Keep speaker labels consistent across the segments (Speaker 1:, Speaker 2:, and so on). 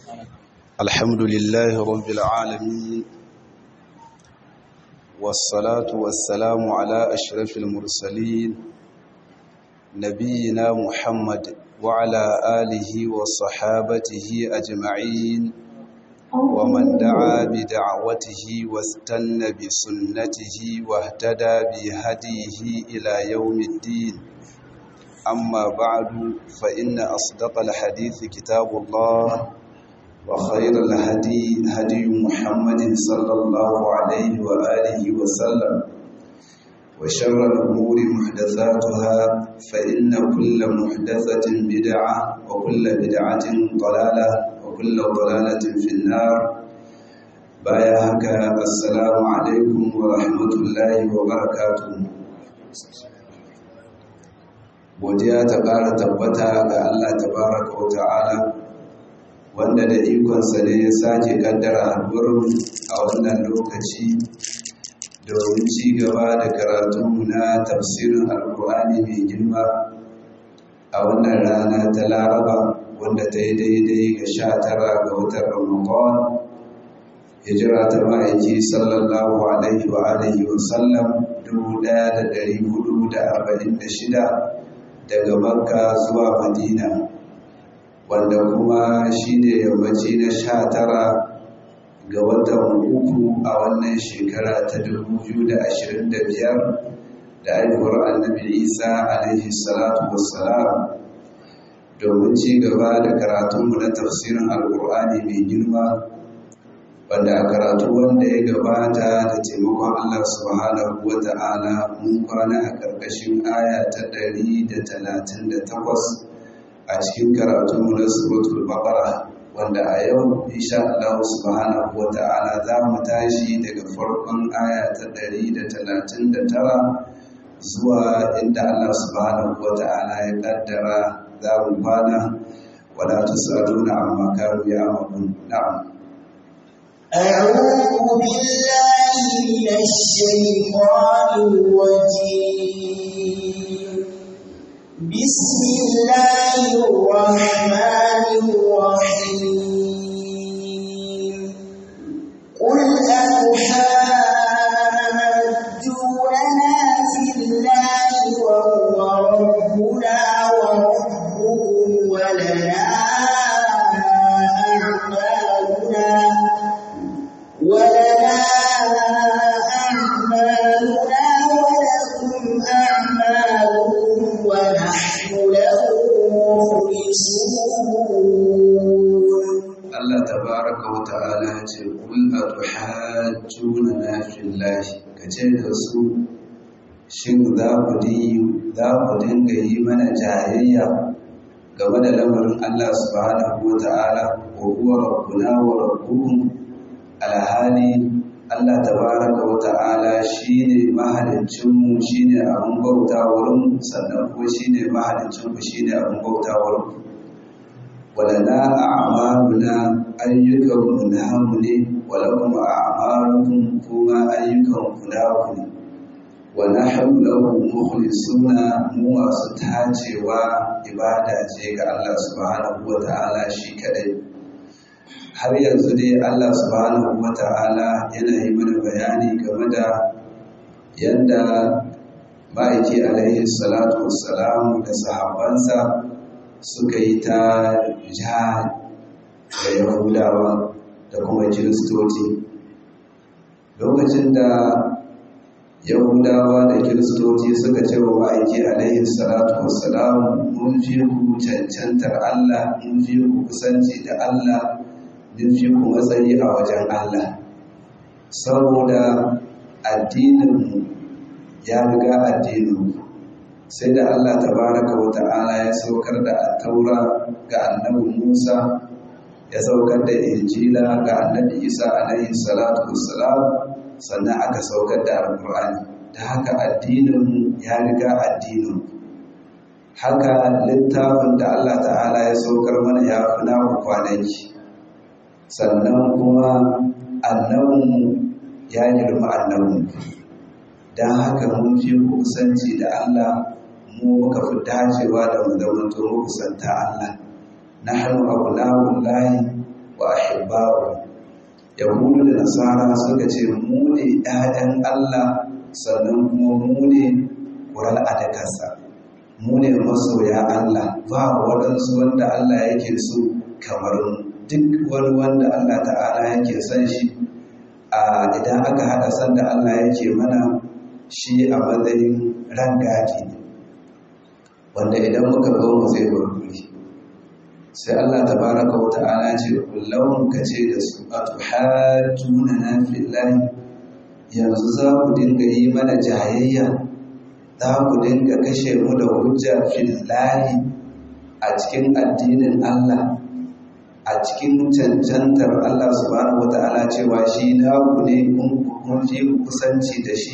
Speaker 1: الحمد لله رب العالمين والصلاة والسلام على أشرف المرسلين نبينا محمد وعلى آله وصحابته أجمعين ومن دعا بدعوته واستنى بسنته واهتدى بهديه إلى يوم الدين أما بعد فإن أصدق الحديث كتاب الله وخير الهدي هدي محمد صلى الله عليه وآله وسلم وشر الأمور محدثاتها فإن كل محدثة بدعة وكل بدعة ضلالة وكل ضلالة في النار بايعك السلام عليكم ورحمة الله وبركاته godiya ta ƙara tabbata ga Allah tabaraka wa ta'ala wanda da ikonsa ne ya sake kaddara haɗuwar a wannan lokaci domin ci gaba da karatunmu na tafsirin alkur'ani mai girma a wannan rana ta laraba wanda ta yi daidai ga sha tara ga watan ramadan hijira ta ma'aiki sallallahu alaihi wa alihi wa sallam dubu ɗaya da ɗari hudu da arba'in da shida daga makka zuwa madina wanda kuma shi ne yammaci na sha tara ga watan uku a wannan shekara ta biyar da haihuwar annabi isa alaihi salatu wassalam domin ci gaba da karatunmu na tafsirin alkur'ani mai girma wanda a karatu wanda ya gabata da taimakon Allah subhanahu wa ta'ala mun kwana a ƙarƙashin aya ta ɗari da talatin da takwas a cikin karatu na suratul baqara wanda a yau insha Allah subhanahu wa ta'ala za mu tashi daga farkon aya ta ɗari da talatin da tara zuwa inda Allah subhanahu wa ta'ala ya ƙaddara za mu kwana wala tusaluna amma kanu ya'malun na'am
Speaker 2: أعوذ بالله من الشيطان الرجيم بسم الله الرحمن الرحيم قل أتحاجوننا في الله وهو ربنا وربكم ولنا أعمالنا ولنا أعمالنا ولكم أعمالكم ونحن له مخلصون
Speaker 1: Allah tabaraka wa ta'ala ce kul atuhajjuna fillahi kace da su shin za ku di za ku dinga yi mana jayayya game da lamarin Allah subhanahu wa ta'ala wa huwa rabbuna wa rabbukum alhali Allah tabaraka wa ta'ala shine mahaliccin mu shine abun bauta wurin sannan kuma shine mahaliccin ku shine abun bauta wurin walana a'maluna ayyukan mu namu ne walakum a'malukum kuma ayyukan ku naku ne wa nahnu lahu mukhlisuna mu masu tacewa ibada ce ga Allah subhanahu wa ta'ala shi kadai har yanzu dai Allah subhanahu wa ta'ala yana yi mana bayani game da yadda ma'aiki alaihi salatu wassalamu da sahabbansa suka yi ta jihar da yahudawa da kuma kiristoci lokacin da yahudawa da kiristoci suka ce wa ma'aiki alaihi salatu wassalamu mun fi ku cancantar allah mun fi ku kusanci da allah mun fi ku matsayi a wajen allah saboda addininmu ya riga addininku sai da Allah tabaraka wa ta'ala ya saukar da taura ga annabi Musa ya saukar da injila ga annabi Isa alaihi salatu wassalam sannan aka saukar da alqur'ani da haka addinin ya riga addinin haka littafin da Allah ta'ala ya saukar mana ya fi namu kwanaki sannan kuma annabinmu ya girma annabinmu don haka mun fi kusanci da Allah mu muka fi dacewa da mu zama to kusanta Allah na hannu abu layi wa ahibba'u yahudu da nasara suka ce mu ne ‘ya'yan Allah sannan kuma mu ne ƙurar adakarsa mu ne masoya Allah ba waɗansu wanda Allah yake so kamar duk wani wanda Allah ta'ala yake son shi a idan aka haɗa san da Allah yake mana shi a matsayin rangadi ne wanda idan muka zo mu zai gurguri sai Allah tabaraka wa ta'ala ce kullum ka ce da su atuhajjuna na fillahi yanzu za ku dinga yi mana jayayya za ku dinga kashe mu da hujja fillahi a cikin addinin Allah a cikin cancantar Allah subhanahu wa ta'ala cewa shi naku ne kun fi kusanci da shi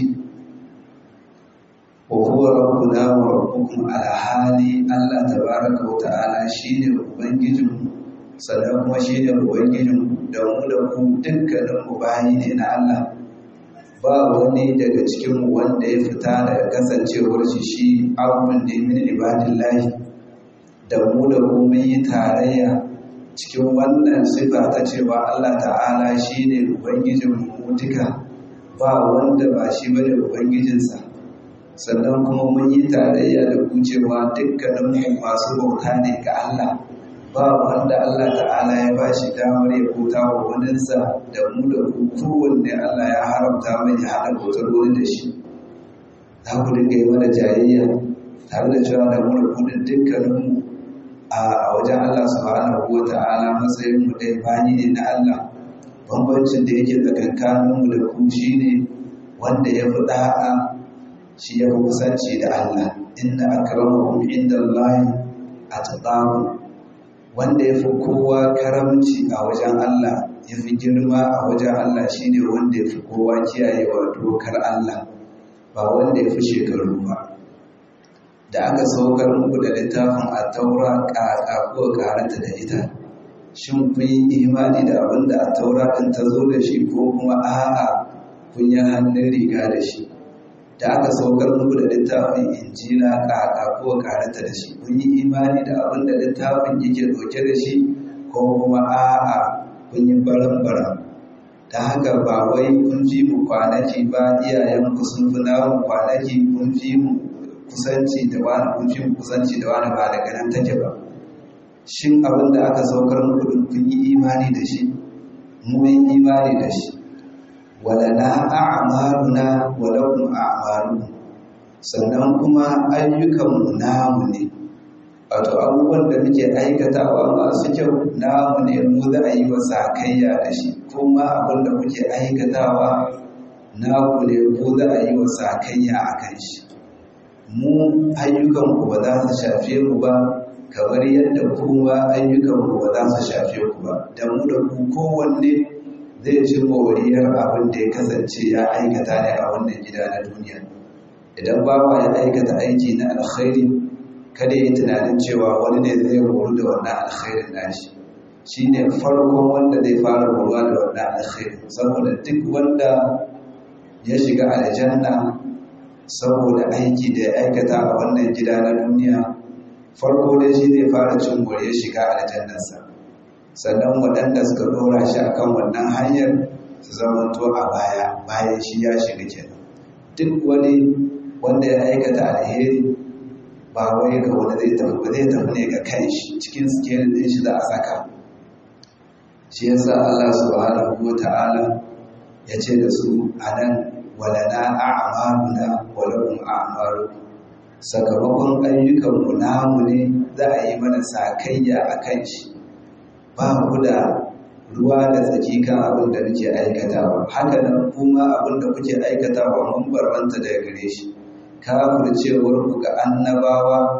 Speaker 1: wa huwa rabbuna wa rabbukum ala hali Allah tabaraka wa ta'ala shine ubangijin sannan kuma shine ubangijin da mu da ku dukkanin mu bayi ne na Allah ba wani daga cikin wanda ya fita daga kasancewar shi shi abun ne min ibadillahi da mu da ku mun yi tarayya cikin wannan sifa ta cewa Allah ta'ala shine ubangijin mu duka ba wanda ba shi bane ubangijinsa sannan kuma mun yi tarayya da ku cewa dukkanin masu bauta ne ga Allah ba wanda Allah ta'ala ya ba shi damar ya bauta wa waninsa da mu da ku kowanne Allah ya haramta mai ya haɗa bautar wani da shi za ku dinga yi mana jayayya tare da cewa da mu da ku dukkanin a wajen Allah subhanahu wa ta'ala matsayin mu dai bani ne na Allah bambancin da yake tsakankanin mu da ku shine wanda ya fi da'a shi ya fi kusanci da Allah inda akramakum inda Allah a taɓamu wanda ya fi kowa karamci a wajen Allah ya fi girma a wajen Allah shi ne wanda ya fi kowa kiyayewa dokar Allah ba wanda ya fi shekaru ba da aka saukar muku da littafin a taura ƙaƙa ko ƙarata da ita shin kun yi imani da abin da a taura ɗin ta zo da shi ko kuma a'a kun yi hannun riga da shi da aka saukar muku da littafin injila ƙaƙa ko karanta da shi kun yi imani da abin da littafin yake ɗauke da shi ko kuma a'a kun yi baran-baran ta haka ba wai kun fi mu kwanaki ba iyayenku sun fi namu kwanaki kun fi mu kusanci da wani kun fi mu kusanci da wani ba daga nan take ba shin abin da aka saukar muku din kun yi imani da shi mu yi imani da shi walana a'maluna wa lakum a'malukum sannan kuma ayyukanmu namu ne wato abubuwan da muke aikatawa masu kyau namu ne mu za a yi wa sakayya da shi kuma abin da kuke aikatawa naku ne ko za a yi wa sakayya a kan shi mu ayyukanku ba za su shafe ku ba kamar yadda kuma ayyukanku ba za su shafe ku ba da mu da ku kowanne zai ci moriyar abin da ya kasance ya aikata ne a wannan gida na duniya idan bawa ya aikata aiki na alkhairi kada yi tunanin cewa wani ne zai horu da wannan alkhairin nashi shi ne farkon wanda zai fara horuwa da wannan alkhairin saboda duk wanda ya shiga aljanna saboda aiki da ya aikata a wannan gida na duniya farko dai shi zai fara cin moriyar shiga aljannarsa sannan waɗanda suka ɗora shi a kan wannan hanyar su zamanto a baya bayan shi ya shiga kenan duk wani wanda ya aikata alheri ba wai ga wani zai tafi ba zai tafi ne ga kan shi cikin sikelin ɗin shi za a saka shi yasa Allah subhanahu wa ta'ala ya ce da su a nan walana a'maluna wa lakum a'malukum sakamakon ayyukanmu namu ne za a yi mana sakayya a kan shi ba ku da ruwa da tsaki kan abin da muke aikatawa haka nan kuma abin da kuke aikatawa mun barbanta daga gare shi kafircewar ku ga annabawa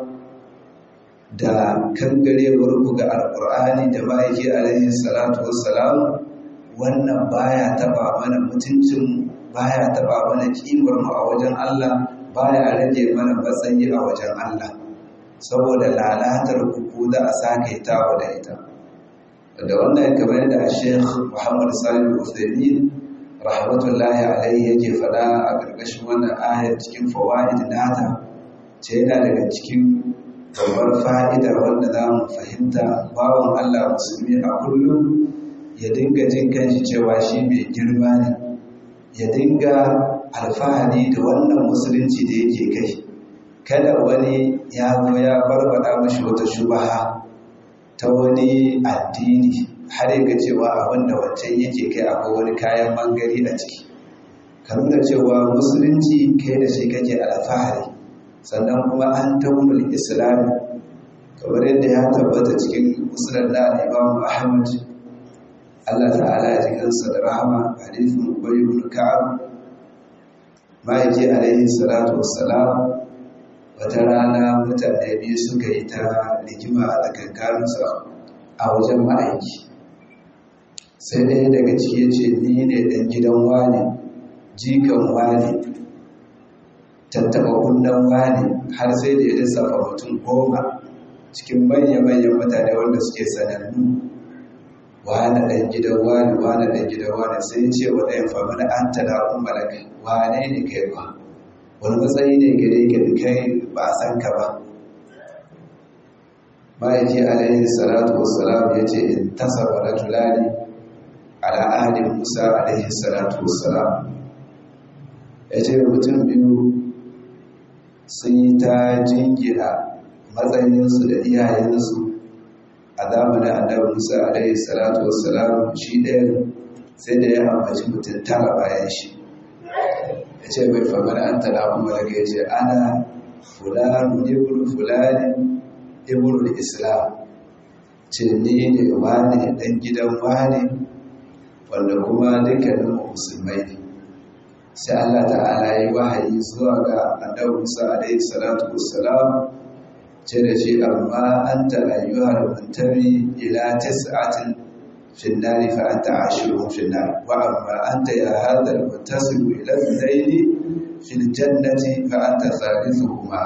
Speaker 1: da kangarewar ku ga alkur'ani da ma'aiki alaihi salatu wassalam wannan baya taba mana mutuncin baya taba mana kimar mu a wajen Allah baya rage mana matsayi a wajen Allah saboda lalatar ku ko za a sake tawa da ita da wannan kamar da Sheikh Muhammad Salim Uthaymeen rahmatullahi alaihi yake faɗa a ƙarƙashin wannan ayar cikin fawaid nata ce yana daga cikin babbar fa'ida wanda za mu fahimta bawan Allah musulmi a kullum ya dinga jin kanshi cewa shi mai girma ne ya dinga alfahari da wannan musulunci da yake kai kada wani ya zo ya barbada mashi wata shubaha ta wani addini har ya ga cewa abin da wancan yake kai akwai wani kayan mangari a ciki ka nuna cewa musulunci kai da shi kake alfahari sannan kuma an taunul islami kamar yadda ya tabbata cikin musulun na imam ahmad allah ta'ala ya jikinsa da rahama hadithin ubay ibn ka'ab ma'aiki alaihi salatu wassalam wata rana mutane biyu suka yi ta rigima a tsakankaninsu a wajen ma'aiki sai ɗaya daga ciki ya ce ni ne ɗan gidan wane jikan wane tattaba kundan wane har sai da ya lissafa mutum goma cikin manya-manyan mutane wanda suke sanannu wane ɗan gidan wane wane ɗan gidan wane sai ya ce wa ɗayan fama da an tada umaraka wane ne kai ba wani matsayi ne gare ka da kai ba a san ka ba ma'aiki alaihi salatu wassalam ya ce in tasaba rajulani ala ahalin musa alaihi salatu wassalam ya ce mutum biyu sun yi ta jingina matsayinsu da iyayensu a zamanin annabi musa alaihi salatu wassalam shi ɗaya sai da ya ambaci mutum tara bayan shi ya ce bai famar an tala kuma daga ya ce ana fulani ibn fulani ibn islam ce ni ne wani ɗan gidan wani wanda kuma dukkanin musulmai ne sai Allah ta'ala yi wahayi zuwa ga annabi Musa alaihi salatu wassalam ce da shi amma anta ayyuhal muntami ila tis'atin fi an-nar fa anta ashirun fi an-nar wa amma anta ya hadha al-muttasim ila al-layl fi al-jannati fa anta thalithuhuma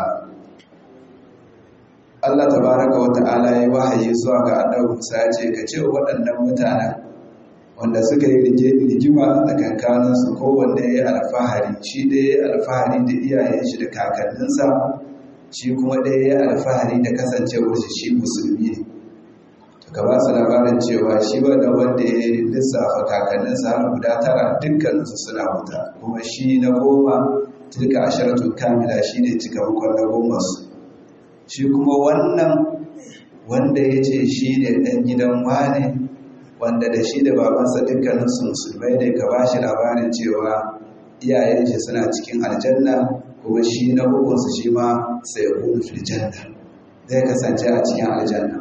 Speaker 1: Allah tabaraka wa ta'ala yi wahayi zuwa ga annabi Musa ya ce ka ce waɗannan mutanen wanda suka yi rigima a kankaninsu kowanne ya alfahari shi ɗaya ya alfahari da iyayen shi da kakanninsa shi kuma ɗaya ya alfahari da kasancewar shi shi musulmi ne ka ba su labarin cewa shi wanda wanda ya lissafa kakanninsa har guda tara dukkaninsu suna wuta kuma shi na goma tilka asharatu kamila shi ne cikamakon na goma su shi kuma wannan wanda ya ce shi ne ɗan gidan wane wanda da shi da babansa dukkaninsu musulmai ne ka bashi labarin cewa iyayen shi suna cikin aljanna kuma shi na hukunsu shi ma sai ya kunu filjanna zai kasance a cikin aljanna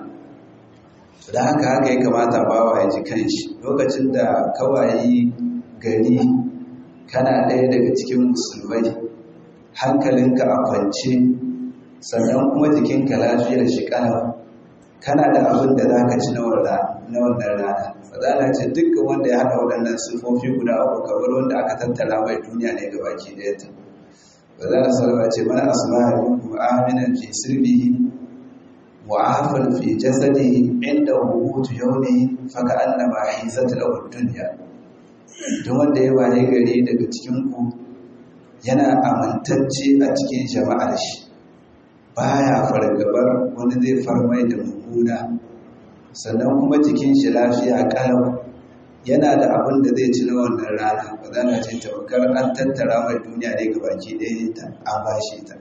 Speaker 1: da haka haka ya kamata bawa ya ji kanshi lokacin da kawayi gari kana ɗaya daga cikin musulmai hankalinka a kwance sannan kuma jikinka lafiyar shi ƙalau kana da abin da za ka ci na wannan rana fadala ce dukkan wanda ya haɗa waɗannan sufofi guda uku kamar wanda aka tattara mai duniya ne ga baki ɗaya ta fadala salama ce mana asma'a minkum aminan fi sirbihi wa afan fi jasadihi inda hukutu yawmi fa ka annama hizat lahu dunya duk wanda ya waye gari daga cikin ku yana amintacce a cikin jama'ar shi baya fargabar wani zai farmai da mummuna sannan kuma jikin shi lafiya kalau yana da abin da zai ci na wannan rana ba za na ce tawakkar an tattara mai duniya ne ga baki ɗaya ta an bashi ta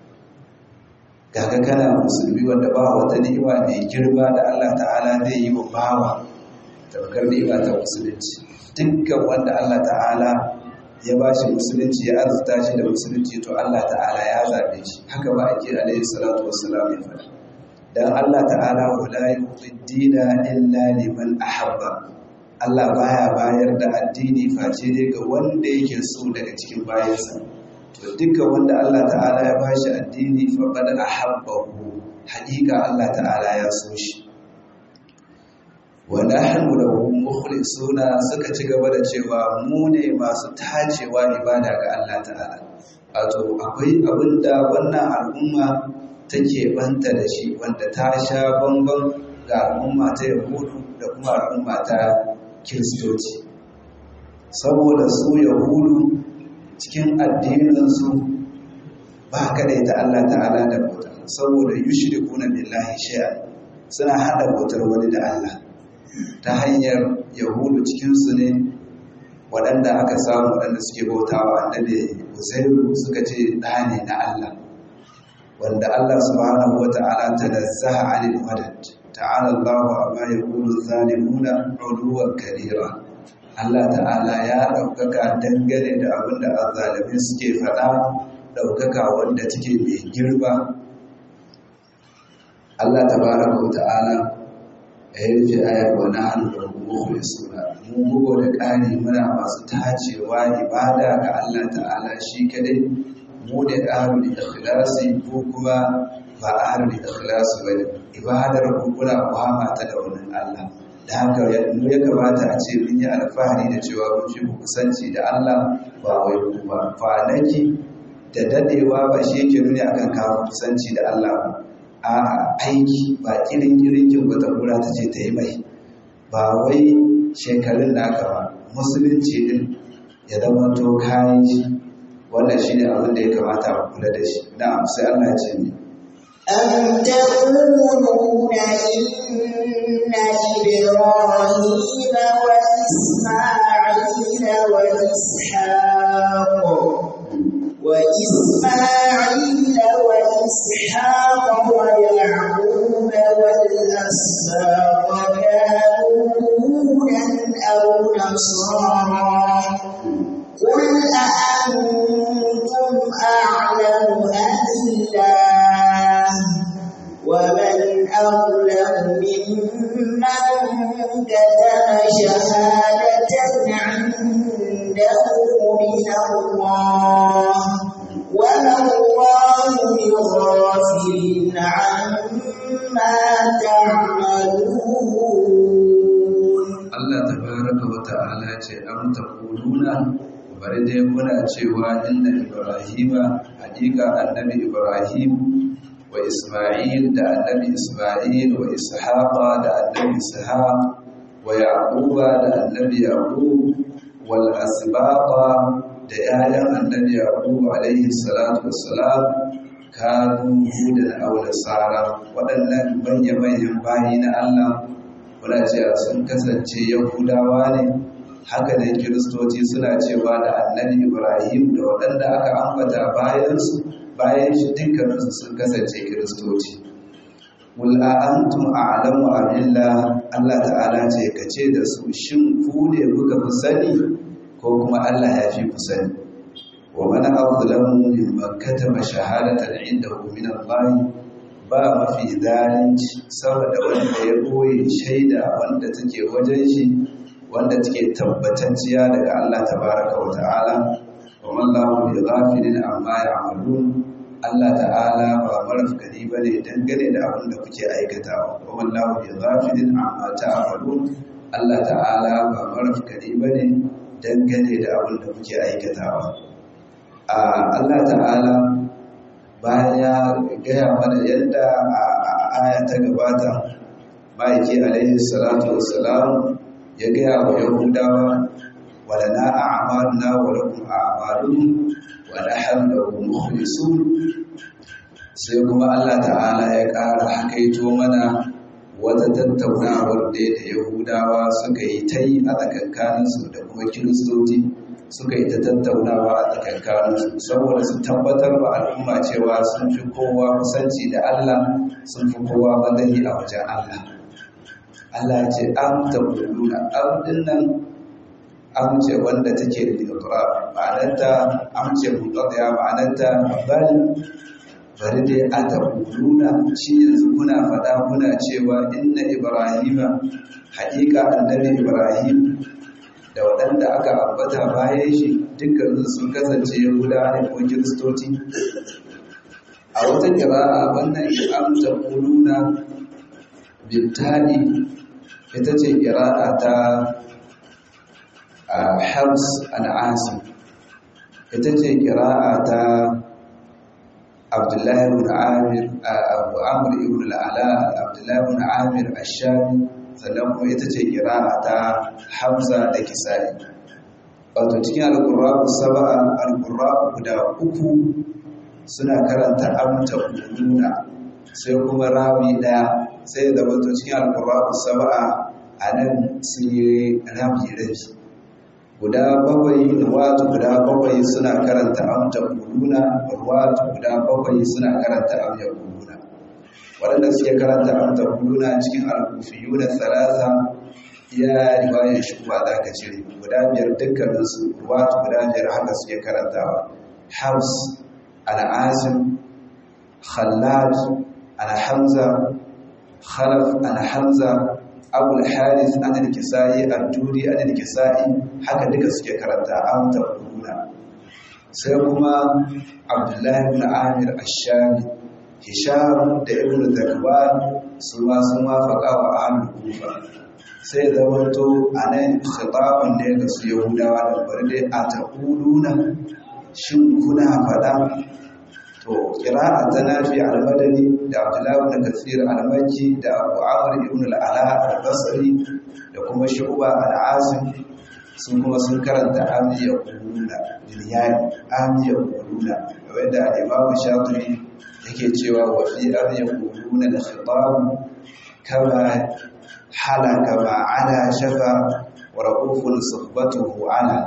Speaker 1: gaga kana musulmi wanda ba wata ni'ima mai girma da Allah ta'ala zai yi wa bawa tawakkar ni'ima ta musulunci dukkan wanda Allah ta'ala ya ba shi musulunci ya arzuta shi da musulunci to Allah ta'ala ya zaɓe shi haka ba ake alaihi salatu wassalam ya faɗa dan Allah ta'ala wala yuqiddina illa liman ahabba Allah baya bayar da addini face dai ga wanda yake so daga cikin bayansa to dukkan wanda Allah ta'ala ya bashi addini fa qad ahabbahu haƙiƙa Allah ta'ala ya so shi wa nahnu lahu mukhlisuna suka ci gaba da cewa mu ne masu tacewa ibada ga Allah ta'ala wato akwai abinda wannan al'umma take banta da shi wanda ta sha bambam ga al'umma ta yahudu da kuma al'umma ta kiristoci saboda su yahudu cikin addininsu ba kadai ta Allah ta'ala da bauta saboda yushrikuna billahi shay'an suna hada bautar wani da Allah ta hanyar yahudu cikinsu ne waɗanda aka samu waɗanda suke bautawa annabi Uzairu suka ce ɗa ne na Allah wanda Allah subhanahu wa ta'ala tanazzaha 'anil madad ta'ala Allahu amma yaqulu zalimuna 'uluwan kabira Allah ta'ala ya ɗaukaka dangane da abin da azzalimin suke faɗa ɗaukaka wanda take mai girma Allah tabaraka wa ta'ala ya rufe ayar wa nahnu lahu mukhlisuna mu bugo da ƙari muna masu tacewa ibada ga Allah ta'ala shi kadai mu ne ahlul ikhlasi ko kuma ba ahlul ikhlasi bane ibadar ku kuna kuhama ta da wannan Allah da haka mu ya kamata a ce mun yi alfahari da cewa mun fi ku kusanci da Allah ba wai ku ba kwanaki da dadewa ba shi yake nuni akan kawo kusanci da Allah ba a'a aiki ba kirin kirin kin wata kura ta ce ta yi mai ba wai shekarun da aka ba musulunci din ya zama to kayan shi wannan shi ne abin da ya kamata a kula da shi na'am sai Allah ya ce ni
Speaker 2: أم تقولون إن إبراهيم وإسماعيل وإسحاق وإسماعيل وإسحاق ويعقوب والأسباط كانوا هودا أو نصارى قل أأنتم أعلم أم الله ومن أظلم ممن كتم شهادة عنده من الله وما الله بغافل عما تعملون
Speaker 1: Allah tabaraka wa ta'ala ce am taquluna bari dai muna cewa inna ibrahima hakika annabi ibrahim wa isma'il da annabi isma'il wa ishaqa da annabi ishaq wa yaquba da annabi yaqub wal asbaqa da 'ya'yan annabi yaqub alaihi salatu wassalam kanu hudan aw nasara waɗannan manya-manyan bayi na Allah muna cewa sun kasance yahudawa ne haka ne kiristoci suna cewa da annabi ibrahim da waɗanda aka ambata bayansu bayan shi dukkaninsu sun kasance kiristoci wul antum a'lamu amillah Allah ta'ala ce ka ce da su shin ku ne kuka fi sani ko kuma Allah ya fi ku sani wa man azlamu mimman katama shahadatan indahu min Allah ba mafi zalunci saboda wanda ya boye shaida wanda take wajen shi wanda take tabbatacciya daga Allah tabaraka wa ta'ala wa mallahu bi ghafilin amma ya'malun Allah ta'ala ba marafkani bane dangane da abin da kuke aikatawa wa mallahu bi ghafilin amma ta'malun Allah ta'ala ba marafkani bane dangane da abin da kuke aikatawa a Allah ta'ala bayan ya gaya mana yadda a aya ta gabata ma'aiki alaihi salatu wassalam ya gaya wa yahudawa wala na a'maluna wa lakum a'malun wa nahnu lahu mukhlisun sai kuma Allah ta'ala ya ƙara hakaito mana wata tattaunawar da da yahudawa suka yi ta yi a tsakankaninsu da kuma kiristoci suka yi ta tattaunawa a tsakankaninsu saboda su tabbatar wa al'umma cewa sun fi kowa kusanci da Allah sun fi kowa madani a wajen Allah. Allah ya ce am ta kuluna am dinnan am ce wanda take da iqrar ma'anarta am ce mutadiya ma'anarta bal bari dai a ta kuluna shi yanzu kuna faɗa kuna cewa inna ibrahima haƙiƙa annabi ibrahim da waɗanda aka ambata bayan shi dukkanin sun kasance yahuda ne ko kiristoci a wata kira'a wannan amsa kuluna bittali ita ce kira'a ta hams al'asim ita ce kira'a ta abdullahi ibn amir abu amr ibn al'ala abdullahi ibn amir ash-shami sannan kuma ita ce kira'a ta hamza da kisai wato cikin alƙur'aku saba'a alƙur'aku guda uku suna karanta amta kuluna sai kuma rawi ɗaya sai da wato cikin alƙur'aku saba'a a nan sun yi rabi rabi guda bakwai ruwatu guda bakwai suna karanta amta kuluna ruwatu guda bakwai suna karanta amta kuluna waɗanda suke karanta amta kuluna cikin alkufiyu da salasa ya riwayar shi ba za ka cire guda biyar dukkaninsu ruwatu guda biyar haka suke karantawa haus al'asim khallad al-hamza khalaf al-hamza abul haris an al-kisai al-turi an al-kisai haka duka suke karanta amta kuluna sai kuma abdullahi ibn amir ash-shami hisham da ibn zakwan su ma sun wafaka wa ahlul kufa sai zamanto anan khitabun da ga su yahudawa da bari dai a taquluna shin kuna fada to qira'a ta nafi al-madani da abdullahi ibn kathir al-makki da abu amr ibn al-ala al-basri da kuma shu'ba al-asim sun kuma sun karanta amiya kuluna biliyani amiya kuluna wanda al-imam shafi'i yake cewa wa fi amiya kuluna da khitab kama halaka ma ala shafa wa raqufun suhbatuhu ala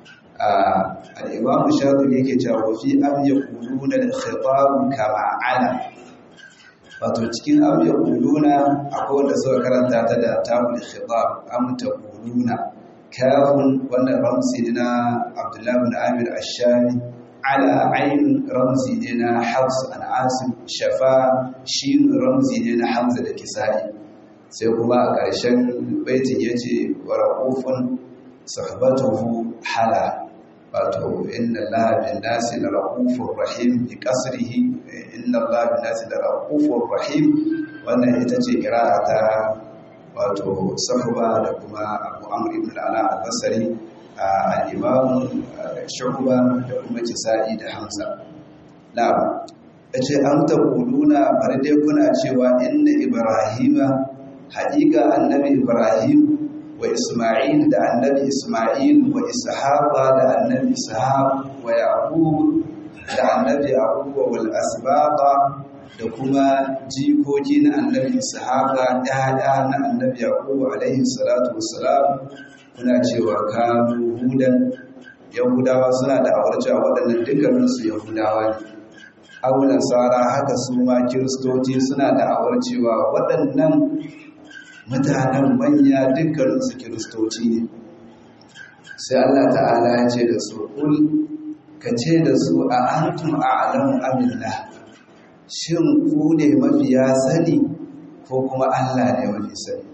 Speaker 1: al-imam shafi'i yake cewa wa fi amiya kuluna da khitab kama ala wato cikin amiya kuluna akwai wanda suka karanta ta da tabul khitab amta kuluna kafin wannan ramzi ne na abdullahi bin amir ashami ala ainihin ramzi ne na hafs an asim shafa shi ramzi ne na hamza da kisa'i sai kuma a ƙarshen baitin ya ce wa raƙufin sahbatuhu hala wato inna allaha bin nasi la raqufur rahim bi qasrihi inna allaha bin nasi la raqufur rahim wannan ita ce qira'a ta wato sahba da kuma abu amr ibn al-ala al-basri al-imam shuhba da kuma kisa'i da hamza na'am yace an taquluna bari dai kuna cewa inna ibrahima haqiqa annabi ibrahim wa isma'il da annabi isma'il wa ishaqa da annabi ishaq wa yaqub da annabi yaqub wal asbaqa da kuma jikoki na annabi ishaqa ɗaya na annabi yaqub alaihi salatu wassalam kuna cewa kanu hudan yahudawa suna da awarci a waɗannan dukkanin su yahudawa ne abu nasara haka su ma kiristoci suna da awarcewa waɗannan mutanen manya dukkanin su kiristoci ne sai Allah ta'ala ya ce da su kul ka ce da su a antum a'lamu amillah shin ku ne mafiya sani ko kuma Allah ne mafi sani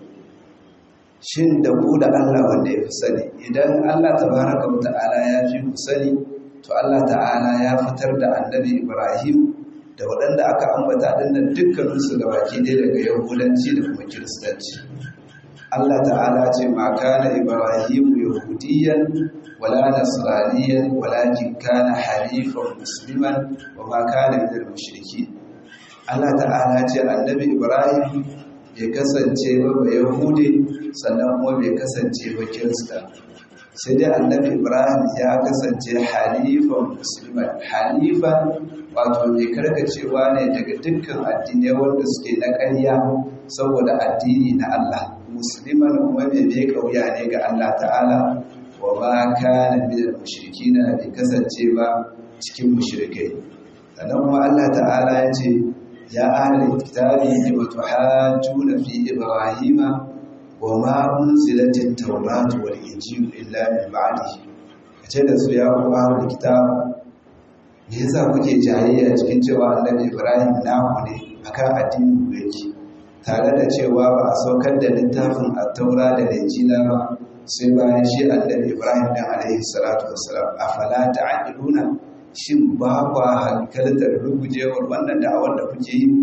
Speaker 1: shin da ku da Allah wanda ya fi sani idan Allah tabaraka wa ta'ala ya fi ku sani to Allah ta'ala ya fitar da annabi Ibrahim da waɗanda aka ambata dinnan dukkaninsu da baki ɗaya daga yahudanci da kuma kiristanci Allah ta'ala ce ma kana Ibrahim yahudiyan wala nasraniyan walakin kana halifan musliman wa ma kana minal mushrikeen Allah ta'ala ce annabi Ibrahim bai kasance ba ba Yahudi sannan kuma bai kasance ba Kirista sai dai annabi Ibrahim ya kasance halifan musulman halifan wato mai karkacewa ne daga dukkan addinai wanda suke na ƙarya saboda addini na Allah musulman kuma mai bai kauya ne ga Allah ta'ala wa ma kana minal mushrikina bai kasance ba cikin mushrikai sannan kuma Allah ta'ala ya ce يا أهل الكتاب لم تحاجون في إبراهيم وما أنزلت التوراة والإنجيل إلا من بعده kace su ya ku ahlul kitab me yasa kuke jayayya cikin cewa annabi Ibrahim naku ne akan addinin ku yake tare da cewa ba a saukar da littafin at-taura da injila ba sai bayan shi annabi Ibrahim dan alaihi salatu wassalam afala ta'qiluna shin ba kwa hankaltar rugujewar wannan da'awar da kuke yi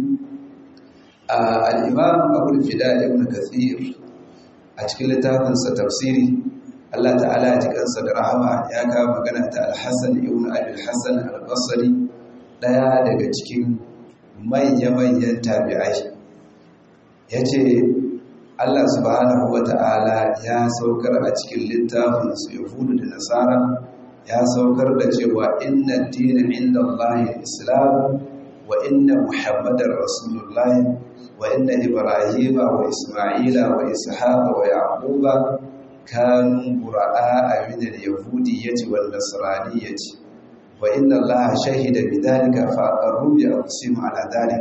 Speaker 1: al'imam abul fida ibn kathir a cikin littafinsa tafsiri Allah ta'ala ya ji kansa da rahama ya kawo magana ta al-hassan ibn abil hassan al-basri daya daga cikin manya-manyan tabi'ai ya ce Allah subhanahu wa ta'ala ya saukar a cikin littafinsu yahudu da nasara ya saukar da cewa inna dina inda Allah islam wa inna muhammadar rasulullah wa inna ibrahima wa isma'ila wa ishaqa wa yaquba kanu qura'a min al-yahudiyyati wan nasraniyyati wa inna allaha shahida bidhalika fa aqarru bi aqsimu ala dhalik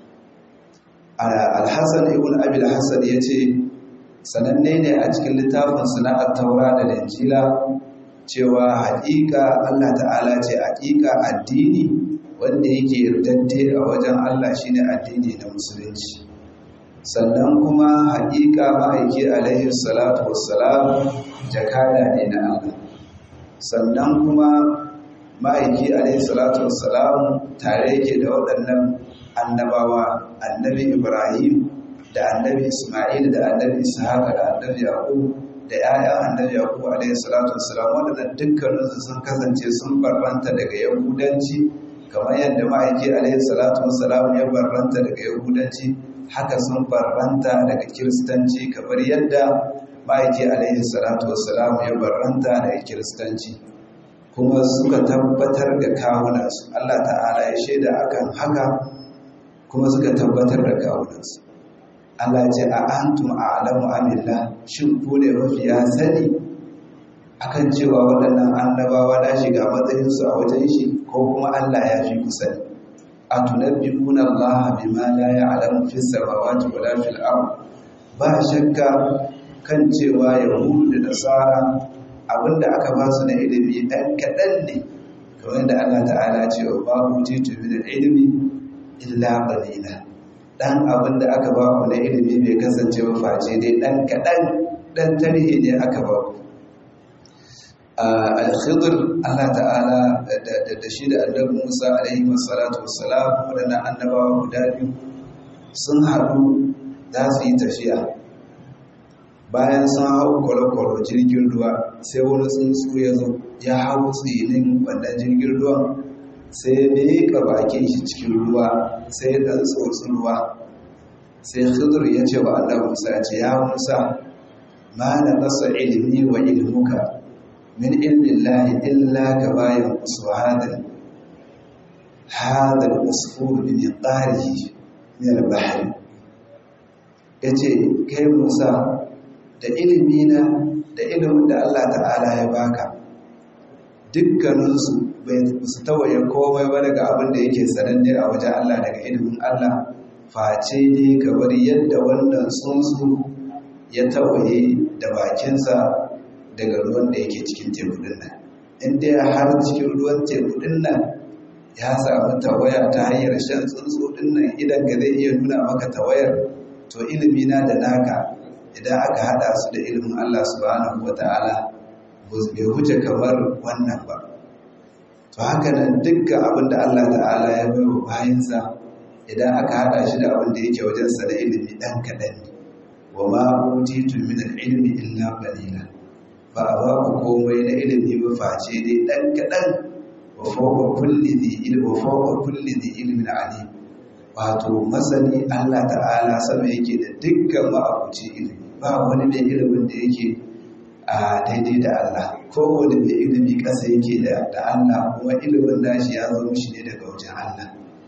Speaker 1: al-hasan ibn abi al-hasan yace sananne ne a cikin littafin sana'ar taura da injila cewa haƙiƙa Allah ta'ala ce haƙiƙa addini wanda yake yardante a wajen Allah shine addini na musulunci sannan kuma haƙiƙa ma'aiki alaihi salatu wassalam jakada ne na Allah sannan kuma ma'aiki alaihi salatu wassalam tare yake da waɗannan annabawa annabi Ibrahim da annabi Ismail da annabi Ishaq da annabi Yaqub da ‘ya'yan annabi Yakubu alaihi salatu wassalam waɗannan dukkaninsu sun kasance sun barbanta daga Yahudanci kamar yadda ma'aiki alaihi salatu wassalam ya barbanta daga Yahudanci haka sun barbanta daga Kiristanci kamar yadda ma'aiki alaihi salatu wassalam ya barbanta daga Kiristanci kuma suka tabbatar da kawunansu Allah ta'ala ya shaida akan haka kuma suka tabbatar da kawunansu Allah ce a antum a'lamu amillah shin ku ne mafiya sani akan cewa waɗannan annabawa na shiga matsayinsu a wajen shi ko kuma Allah ya fi ku sani a tunabbi'una Allah bima la ya'lamu fi samawati wala fil ard ba shakka kan cewa yahudu da nasara abinda aka ba su na ilimi ɗan kaɗan ne kamar da Allah ta'ala ce wa ba utitu min ilmi illa qalila dan abin da aka ba ku na ilimi bai kasance ba face dai dan kaɗan dan tarihi ne aka ba ku al-khidr Allah ta'ala da shi da annabi Musa alaihi wassalatu wassalam wadannan annabawa guda biyu sun haɗu za su yi tafiya bayan sun hau kwale-kwale jirgin ruwa sai wani tsuntsu ya zo ya hau tsinin wannan jirgin ruwan sai ya miƙa bakin shi cikin ruwa sai ya ɗan tsotsi ruwa sai khidir ya ce wa Allah Musa ya ce ya Musa ma na nasa ilimi wa ilmuka min ilmin lahi illa ka bayan usu hadal hadal usfur bi miqarihi min al-bahr yace kai Musa da ilimina da ilimin da Allah ta'ala ya baka dukkaninsu bai su tawaye komai ba daga abin da yake sananne a wajen Allah daga ilimin Allah face ne kamar yadda wannan tsuntsu ya tawaye da bakinsa daga ruwan da yake cikin tekudin nan inda ya har cikin ruwan tekudin nan ya samu tawaya ta hanyar shan tsuntsu din nan idan ka zai iya nuna maka tawayar to ilimi na da naka idan aka hada su da ilimin Allah subhanahu wata'ala bai huce kamar wannan ba to haka nan dukkan abin da Allah ta'ala ya bai wa bayansa idan aka hada shi da abin da yake wajensa da ilimi dan kaɗan ne wa ma utitu min al-ilmi illa qalila ba a ba ku komai na ilimi ba face dai dan kaɗan wa fawqa kulli dhi ilmi wa fawqa kulli dhi ilmin alim wato masani Allah ta'ala sama yake da dukkan ma'abuci ilimi ba wani mai ilimin da yake a daidai da Allah kowane mai ilimi ƙasa yake da Allah kuma ilimin nashi ya zo mishi ne daga wajen Allah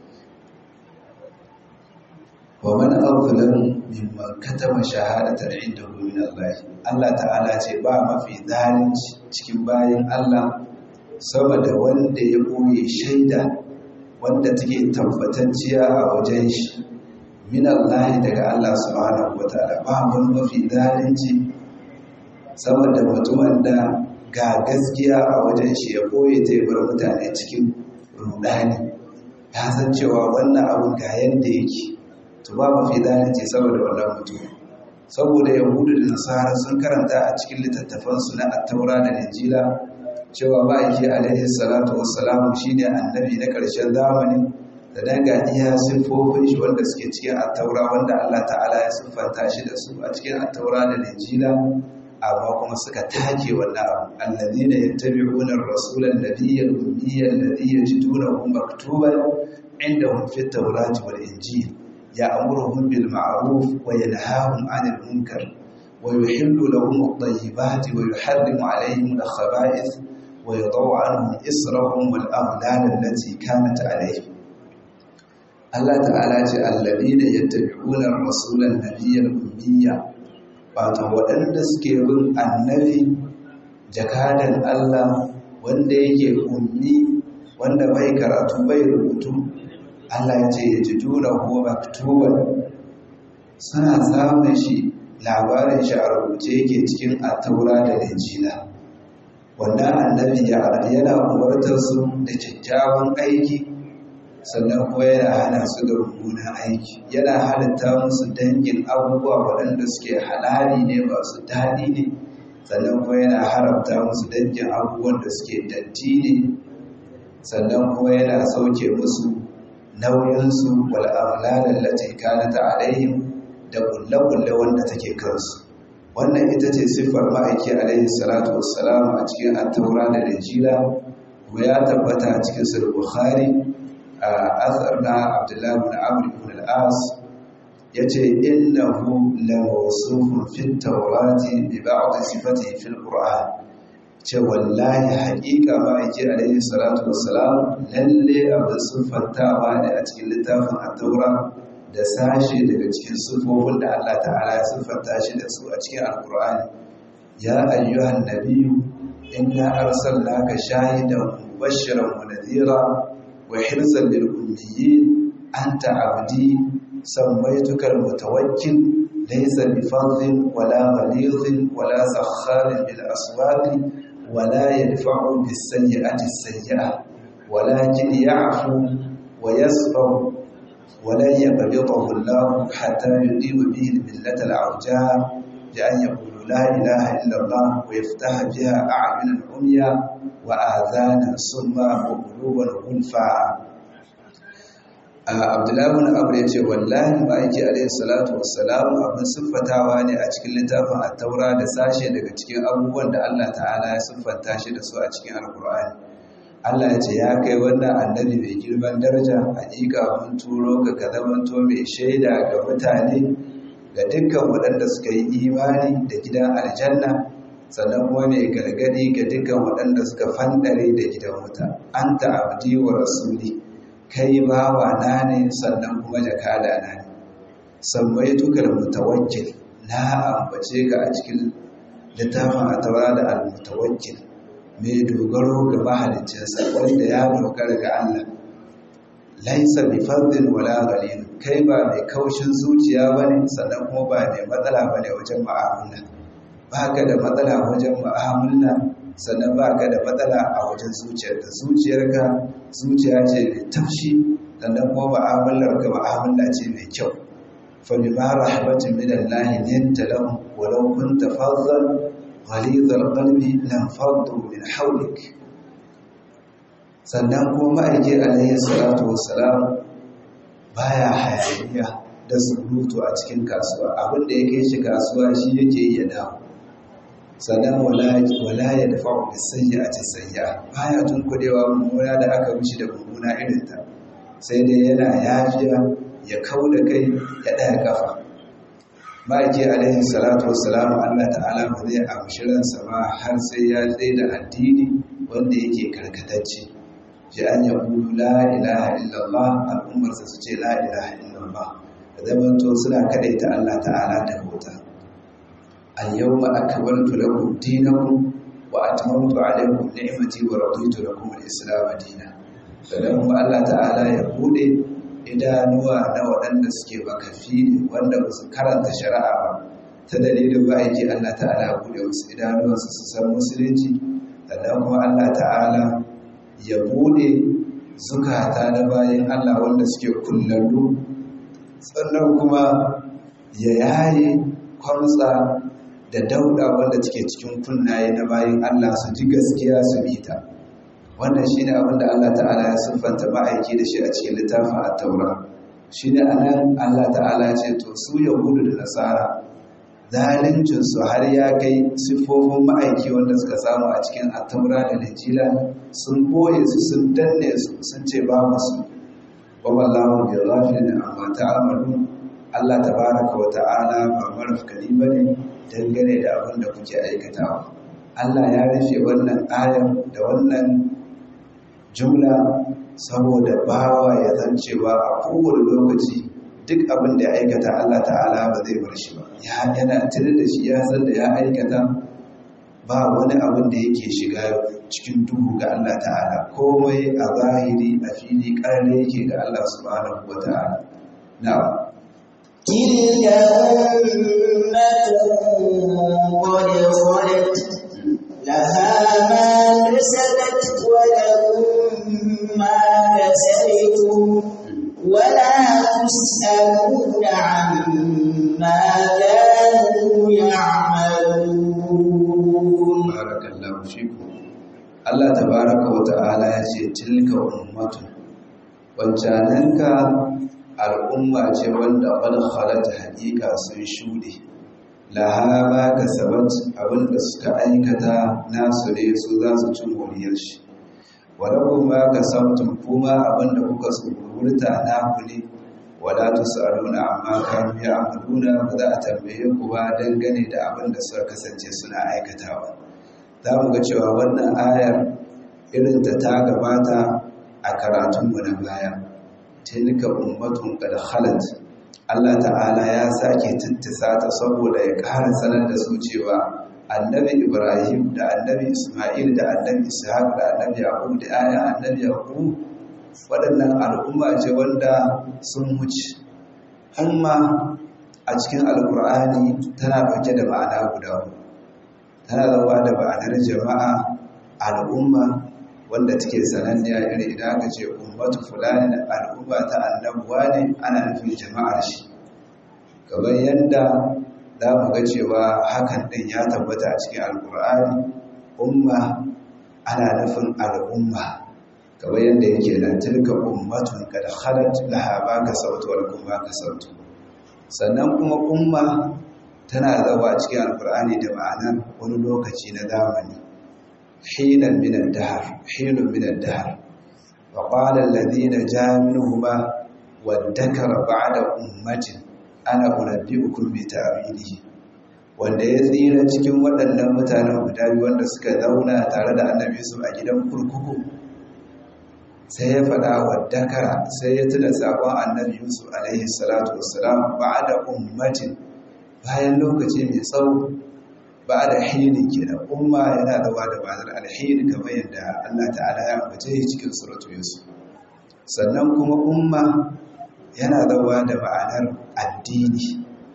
Speaker 1: wa man azlam mimman katama shahadatan indahu min Allah Allah ta'ala ce ba mafi zalunci cikin bayan Allah sama da wanda ya boye shaida wanda take tabbatacciya a wajen shi min Allah daga Allah subhanahu wataala ba wani mafi zalunci sama da mutumin da ga gaskiya a wajen shi ya koye zai bar mutane cikin rudani ya san cewa wannan abun ga yadda yake to ba mafi zalunci saboda wannan mutum saboda yahudu da nasara sun karanta a cikin littattafansu na attaura da injila cewa ma'aiki alaihi salatu wassalamu shine annabi na ƙarshen zamani da danga iya siffofin shi wanda suke cikin attaura wanda Allah ta'ala ya siffanta shi da su a cikin attaura da injila amma kuma suka take wannan abu allazina yattabi'una ar-rasula an-nabiyya al-ummiyya alladhi yajidunahu maktuban indahum fi at-taurati wal-injil ya'muruhum bil ma'ruf wa yanhahum 'anil munkar wa yuhillu lahum at-tayyibati wa yuharrimu 'alayhim al-khaba'ith wa yadau 'anhum israhum wal aghlal allati kanat 'alayhim Allah ta'ala ce alladina yattabi'una rasulan nabiyyal ummiyya wato waɗanda suke bin annabi jakadan Allah wanda yake ummi wanda bai karatu bai rubutu Allah ya ce ya ji juna ko maktuban suna samun shi labarin shi a rubuce yake cikin attaura da injila wannan annabi yana umartar su da kyakkyawan aiki sannan kuma yana hana su da mummunan aiki yana halitta musu dangin abubuwa waɗanda suke halali ne masu daɗi ne sannan kuma yana haramta musu dangin abubuwan da suke datti ne sannan kuma yana sauke musu nauyinsu wal'amlalar lati kanata alaihim da kulle-kulle wanda take kansu wannan ita ce siffar ma'aiki alaihi salatu wassalam a cikin attaura da rijila kuma ya tabbata a cikin sul bukhari a asar na abdullahi bin amr ibn al-as yace innahu la mawsufun fi tawrati bi ba'd sifatihi fil qur'an ce wallahi haƙiƙa ma'aiki alaihi salatu wassalam lalle abin siffantawa ne a cikin littafin attaura da sashe daga cikin siffofin da Allah ta'ala ya siffanta shi da su a cikin alkur'ani ya ayyuhan nabiyyu inna arsalnaka shahidan mubashiran wa nadhira wa hirzan lil ummiyyin anta abdi sammaytuka al-mutawakkil laysa bi fadhin wala ghalidhin wala sakharin bil aswaqi ولا يدفع بالسيئة السيئة ولكن يعفو ويصبر ولن يقبضه الله حتى يقيم به الملة العرجاء بأن يقول لا إله إلا الله ويفتح بها أعينا عميا وآذانا صما وقلوبا غلفا Abdullahi bin Abu ya ce wallahi ma'aiki alaihi salatu wassalam abin siffatawa ne a cikin littafin at-Taura da sashe daga cikin abubuwan da Allah ta'ala ya siffanta shi da su a cikin Al-Qur'ani Allah ya ce ya kai wannan annabi mai girman daraja hakika mun turo ka ka zamanto mai shaida ga mutane ga dukkan waɗanda suka yi imani da gidan aljanna sannan kuma mai gargadi ga dukkan waɗanda suka fandare da gidan wuta anta abdi wa rasuli kai bawa na ne sannan kuma jakada na ne sammai tukar mutawakkil na ambace ka a cikin littafin a taura da al-mutawakkil mai dogaro ga mahaliccinsa wanda ya dogara ga Allah laisa bi fardin wala ghalin kai ba mai kaushin zuciya bane sannan kuma ba mai matsala bane wajen mu'amala baka da matsala wajen mu'amala sannan baka da matsala a wajen zuciyarka zuciyarka zuciya ce mai tafshi sannan kuma mu'amalar ka mu'amala ce mai kyau fa bima rahmatin min Allah linta lahum walau kunta faddan غليظ القلب لانفضوا من حولك sannan kuma ma'aiki alayhi salatu wassalam baya hayaniya da surutu a cikin kasuwa abinda ya kai shi kasuwa shi yake iya dawo sannan wala ya dafa wa bisayya a cisayya baya tun kudewa mummuna da aka mishi da mummuna irinta sai dai yana yafiya ya kau da kai ya ɗaya kafa ma'aiki alaihi salatu wassalam Allah ta'ala ba zai amshi ransa ba har sai ya tsaye da addini wanda yake karkatacce ji an ya kulu la ilaha illallah al'ummarsa su ce la ilaha illallah da zaman to suna kadaita Allah ta'ala da bauta al yawma akmaltu lakum dinakum wa atmamtu alaykum ni'mati wa raditu lakum al-islam dinan sannan kuma Allah ta'ala ya bude idanuwa na waɗanda suke makafi ne wanda ba su karanta shari'a ba ta dalilin ba aiki Allah ta'ala buɗe wasu idanuwansu su san musulunci sannan kuma Allah ta'ala ya buɗe zukata na bayan Allah wanda suke kullallu sannan kuma ya yaye kwamsa da dauda wanda take cikin kunnaye na bayan Allah su ji gaskiya su bi ta wannan shine abin da Allah ta'ala ya siffanta ma'aiki da shi a cikin littafin at-taura shine anan Allah ta'ala ce to su yahudu da nasara zalincin su har ya kai siffofin ma'aiki wanda suka samu a cikin at-taura da injila sun boye su sun danne su sun ce ba musu wa wallahu bi ghafilin amma ta'malu Allah tabaraka wa ta'ala ba marafkani bane dangane da abin da kuke aikatawa Allah ya rufe wannan ayar da wannan jumla saboda bawa ya zan cewa a kowane lokaci duk abin da ya aikata Allah ta'ala ba zai bar shi ba ya yana tare da shi ya san da ya aikata ba wani abin da yake shiga cikin duhu ga Allah ta'ala komai a zahiri a fili ƙarare yake ga Allah subhanahu wa ta'ala na'am
Speaker 2: تلك أمة قد خلت لها ما كسبت ولكم ما كسبتم ولا تسألون عما كانوا يعملون
Speaker 1: barakallahu fikum Allah tabaraka wa ta'ala ya ce tilka ummatun wancananka al'umma ce wanda qad khalat haqiqa sun shude laha ma kasabat abinda suka aikata nasu ne su za su ci moriyar shi walakum ma kasabtum kuma abinda kuka tsururta naku ne wala tusaluna amma kanu ya'maluna ba za a tambaye ku ba dangane da abinda suka kasance suna aikatawa za mu ga cewa wannan ayar irinta ta gabata a karatunmu na baya tilka ummatun qad khalat Allah ta'ala ya sake tittisa ta saboda ya ƙara sanar da su cewa annabi Ibrahim da annabi Isma'il da annabi Ishaq da annabi Yaqub da aya annabi Yaqub waɗannan al'umma ce wanda sun wuce amma a cikin alkur'ani tana ɗauke da ma'ana guda huɗu tana zama da ma'anar jama'a al'umma wanda take sananniya iri idan aka ce ummatu fulani da al'umma ta annabuwa ne ana nufin jama'ar shi kamar yadda za mu ga cewa hakan ɗin ya tabbata a cikin alkur'ani umma ana nufin al'umma kamar yadda yake nan tilka ummatun kad khalat laha ma kasabtu wa lakum ma kasabtu sannan kuma umma tana zama a cikin alkur'ani da ma'anar wani lokaci na zamani hinan min ad-dahr hinun min ad-dahr wa qala alladhina jami'uhuma wadhakara ba'da ummatin ana unabbi'ukum bi ta'wilihi wanda ya tsira cikin waɗannan mutanen guda biyu wanda suka zauna tare da annabi su a gidan kurkuku sai ya faɗa wadhakara sai ya tuna sakon annabi Yusuf alaihi salatu wassalam ba'da ummatin bayan lokaci mai tsawo ba da hini kenan umma yana da wada bazar alhini kamar yadda Allah ta'ala ya ambace shi cikin suratu yusuf sannan kuma umma yana da wada ma'anar addini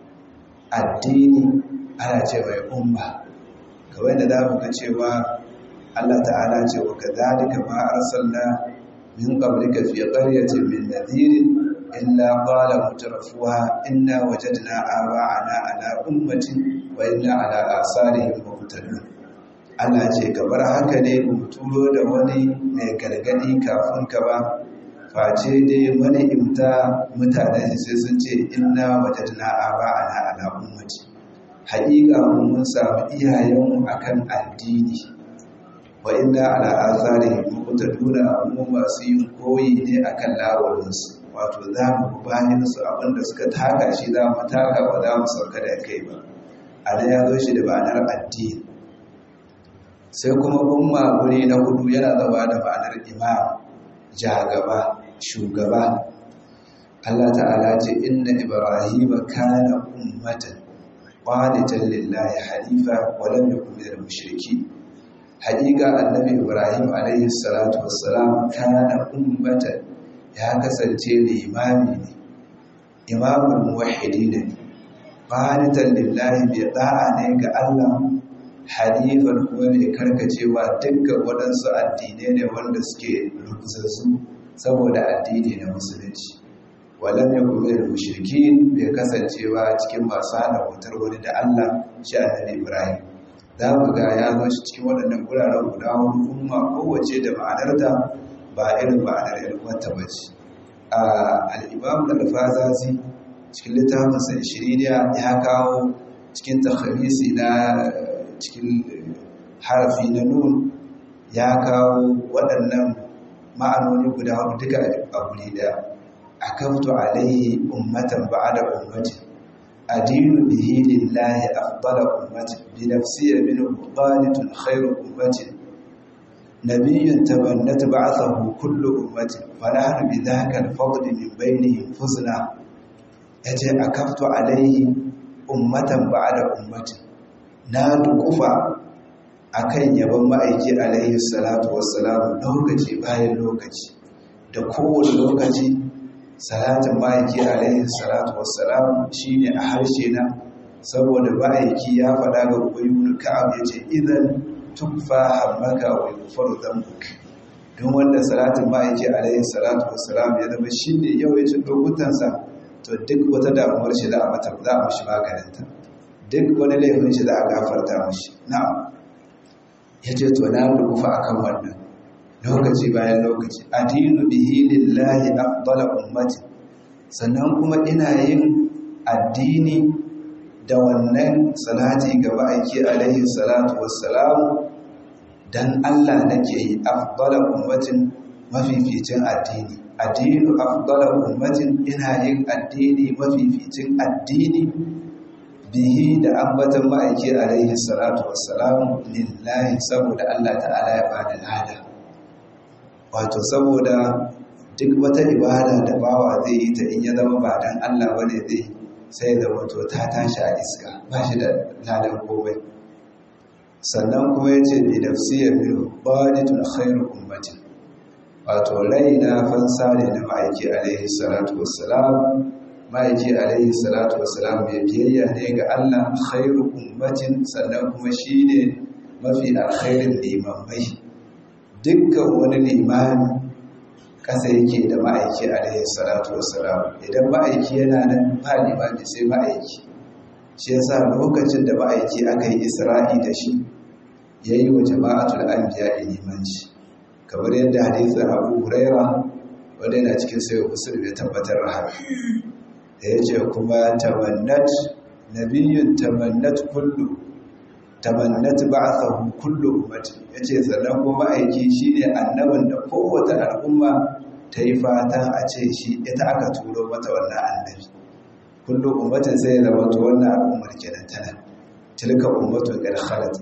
Speaker 1: addini ana ce mai umma kamar yadda zamu ga cewa Allah ta'ala ce wa kadhalika ma arsalna min qablika fi qaryatin min nadhirin إلا قال مترفوها إنا وجدنا آباءنا على أمة وإنا على آثارهم مقتدون Allah ce ka bar haka ne mu turo da wani mai gargadi kafin ka ba face dai wani imta mutane sai sun ce inna wajadna aba'ana ala ummati haƙiƙa mun samu iyayenmu akan addini wa inna ala atharihim muqtaduna mu masu yin koyi ne akan lawarinsu wato za mu bayan su abinda suka taka shi za mu taka ba za mu sauka da kai ba a da ya zo shi da ma'anar addini sai kuma umma guri na hudu yana zama da ma'anar imam jagaba shugaba Allah ta'ala ce inna ibrahima kana ummatan qanitan lillahi hanifa wa lam yakun minal mushrikeen haƙiƙa annabi ibrahim alaihi salatu wassalam kana ummatan ya kasance limami ne imamul muwahhidi ne qanitan lillahi bi da'a ne ga Allah hanifan kuma mai karkacewa dukkan waɗansu addinai ne wanda suke rukuzassu saboda addini na musulunci walam yakun minal mushrikin bai kasancewa cikin masu hana wutar wani da Allah shi annabi Ibrahim za mu ga ya zo shi cikin waɗannan guraren guda hudu umma kowace da ma'anarta ba irin ma'anar ilmanta ba ce al'imam da alfazazi cikin littafinsa shiriniya ya kawo cikin takhamisi na cikin harafi na nun ya kawo waɗannan ma'anoni guda hudu duka a guri daya a kafto alaihi ummatan ba'ada ummatin adinu bihi lillahi afdala ummatin bi nafsiya min qanitun khairu ummatin nabiyyun tabannat ba'athahu kullu ummatin falahnu bi dhaka al-fadl min bainihim fuzna yace akaftu alaihi ummatan ba'da ummatin na dukufa akan yaban ma'aiki alaihi salatu wassalam lokaci bayan lokaci da kowane lokaci salatin ma'aiki alaihi salatu wassalam shine a harshe na saboda ma'aiki ya faɗa ga ubayyun ka'ab yace idan tukfa hammaka wa yughfaru dhanbuk don wanda salatin ma'aiki alaihi salatu wassalam ya zama shine yawancin lokutansa to duk wata damuwar shi za a mata za a mishi maganinta duk wani laifin shi za a gafarta mishi na'am yace to na rufa akan wannan lokaci bayan lokaci adinu bihi lillahi afdala ummati sannan kuma ina yin addini da wannan salati ga ma'aiki alaihi salatu wassalam dan Allah nake yi afdala ummatin mafificin addini addinu afdala ummatin ina yin addini mafificin addini bihi da ambatan ma'aiki alaihi salatu wassalam lillahi saboda Allah ta'ala ya bada lada wato saboda duk wata ibada da bawa zai yi ta in ya zama ba dan Allah bane zai sai da wato ta tashi a iska ba shi da ladan komai sannan kuma yace bi nafsiyya bil baditun khairu ummatin wato raina fansa ne na ma'aiki alaihi salatu wassalam ma'aiki alaihi salatu wassalam mai biyayya ne ga Allah khairu ummatin sannan kuma shine mafi alkhairin limamai dukkan wani limami kasa yake da ma'aiki alaihi salatu wassalam idan ma'aiki yana nan ba limami sai ma'aiki shi yasa lokacin da ma'aiki aka yi isra'i da shi yayi wa jama'atul anbiya limanci kamar yadda hadisin Abu Huraira wanda yana cikin sayo Muslim ya tabbatar da haka da yace kuma tamannat nabiyyun tamannat kullu tamannat ba'athahu kullu ummati yace sannan kuma aiki shine annabin da kowace al'umma ta yi fatan a ce shi ita aka turo mata wannan annabi kullu ummatin sai ya zama to wannan al'ummar kenan tana tilka ummatun qad khalat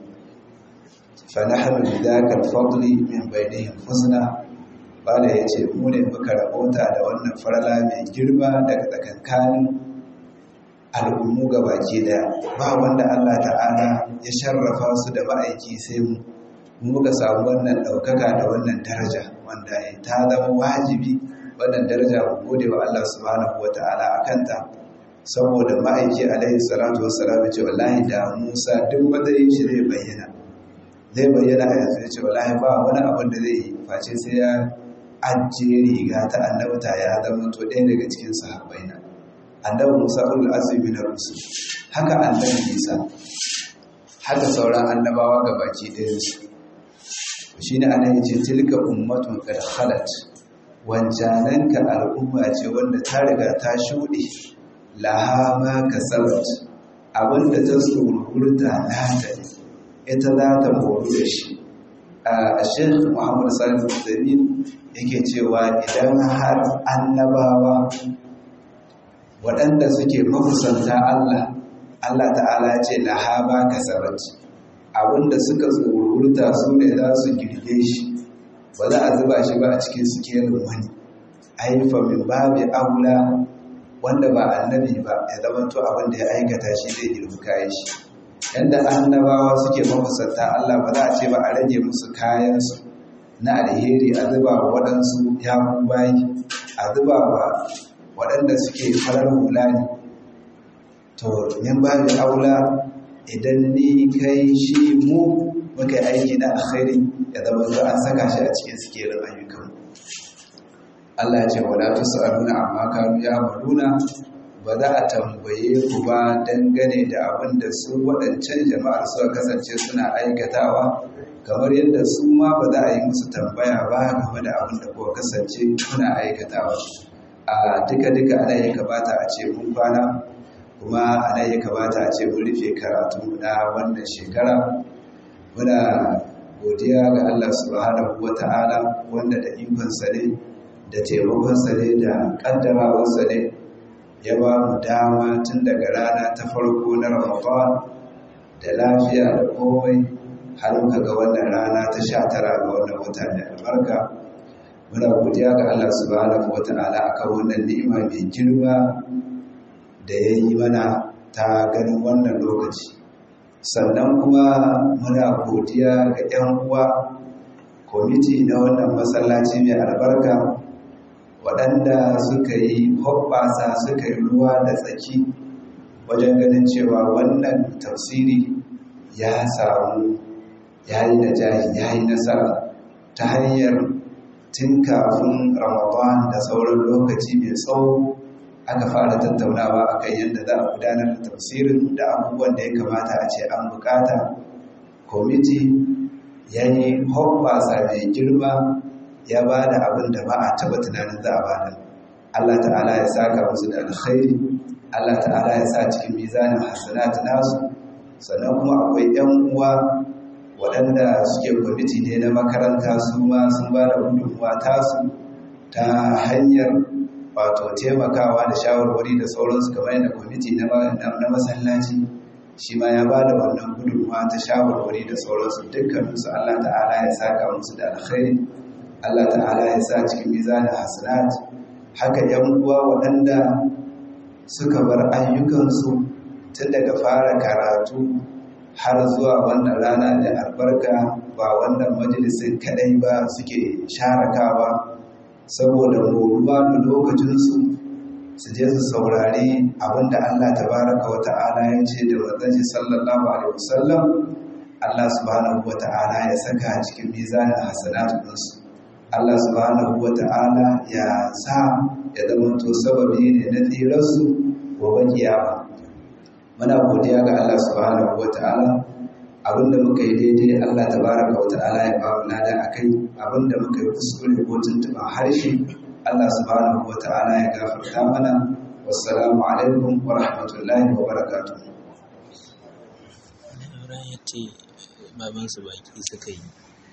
Speaker 1: fa nahnu bidaka al-fadl min bainihim fuzna bala yace mu ne muka rabota da wannan farala mai girma daga tsakankanin al'ummu ga baki daya ba wanda Allah ta'ala ya sharrafa su da ma'aiki sai mu muka samu wannan ɗaukaka da wannan daraja wanda ta zama wajibi wannan daraja mu gode wa Allah subhanahu wata'ala a kanta saboda ma'aiki alaihi salatu wassalam ce wallahi da Musa duk wanda yin shi zai bayyana zai bayyana a yanzu ce wallahi ba wani abin da zai yi face sai ya ajiye riga ta annabta ya zama to ɗaya daga cikin sahabbai na annabi Musa ulul azmi na rusul haka annabi Isa haka sauran annabawa ga baki ɗayan su shine anan yace tilka ummatun qad khalat wancanan ka al'umma ce wanda ta riga ta shuɗe laha ma kasabat abinda ta tsururta nata ita za ta moru da shi a Sheikh Muhammad Salih Uthaymeen yake cewa idan har annabawa waɗanda suke mafusanta Allah Allah ta'ala ce lahaba kasabat abinda suka tsorurta su ne za su girge shi ba za a zuba shi ba a cikin sikelin wani haifa min babi aula wanda ba annabi ba ya zama to abinda ya aikata shi zai girbi kayan shi yadda annabawa suke mafusanta Allah ba za a ce ba a rage musu kayansu na alheri a zuba wa waɗansu ya bayi a zuba wa waɗanda suke farar hula ne to min ba da aula idan ni kai shi mu muka yi aiki na alkhairi ya zama to an saka shi a cikin sikerin ayyukan Allah ce wala tusaluna amma kanu ya maluna ba za a tambaye ku ba dangane da abin da su waɗancan jama'ar suka kasance suna aikatawa kamar yadda su ma ba za a yi musu tambaya ba game da abin da kuka kasance kuna aikatawa a duka-duka ana ya kamata a ce mun kwana kuma ana ya kamata a ce mun rufe karatu na wannan shekara muna godiya ga Allah subhanahu wa ta'ala wanda da ikonsa ne da taimakonsa ne da kaddarawarsa ne ya ba mu dama tun daga rana ta farko na ramadan da lafiya da komai har muka ga wannan rana ta sha tara ga wannan wata da albarka muna godiya ga Allah subhanahu wata'ala akan wannan ni'ima mai girma da ya yi mana ta ganin wannan lokaci sannan kuma muna godiya ga 'yan uwa kwamiti na wannan masallaci mai albarka waɗanda suka yi hoɓɓasa suka yi ruwa da tsaki wajen ganin cewa wannan tafsiri ya samu ya yi najahi ya yi nasara ta hanyar tun kafin ramadan da sauran lokaci mai tsawo aka fara tattaunawa a kan yadda za a gudanar da tafsirin da abubuwan da ya kamata a ce an bukata kwamiti ya yi hoɓɓasa mai girma ya ba da abin da ba a taɓa tunanin za a ba da allah ta'ala ya saka musu da alkhairi allah ta'ala ya sa cikin mizanin hasanat nasu sannan kuma akwai 'yan uwa waɗanda suke kwamiti ne na makaranta su ma sun ba da gudunmuwa tasu ta hanyar wato taimakawa da shawarwari da sauransu kamar yadda kwamiti na masallaci shi ma ya ba da wannan gudunmuwa ta shawarwari da sauransu dukkaninsu Allah ta'ala ya saka musu da alkhairi Allah ta'ala ya sa cikin mizanin hasanat haka yan uwa waɗanda suka bar ayyukansu tun daga fara karatu har zuwa wannan rana da albarka ba wannan majalisin kadai ba suke sharakawa saboda moruwa da lokacinsu su je su saurari abinda Allah tabaraka wa ta'ala ya ce da manzanci sallallahu alaihi wasallam Allah subhanahu wa ta'ala ya saka cikin mizanin hasanatuninsu Allah subhanahu wa ta'ala ya sa ya zama to sababi ne na tsirarsu gobe kiyama muna godiya ga Allah subhanahu wata'ala abinda muka yi daidai Allah tabaraka wata'ala ya ba mu lada akai abinda muka yi kuskure ko tuntuɓa harshe Allah subhanahu wata'ala ya gafarta mana wassalamu alaikum wa rahmatullahi wa barakatuh
Speaker 3: ya ce babansu baki suka yi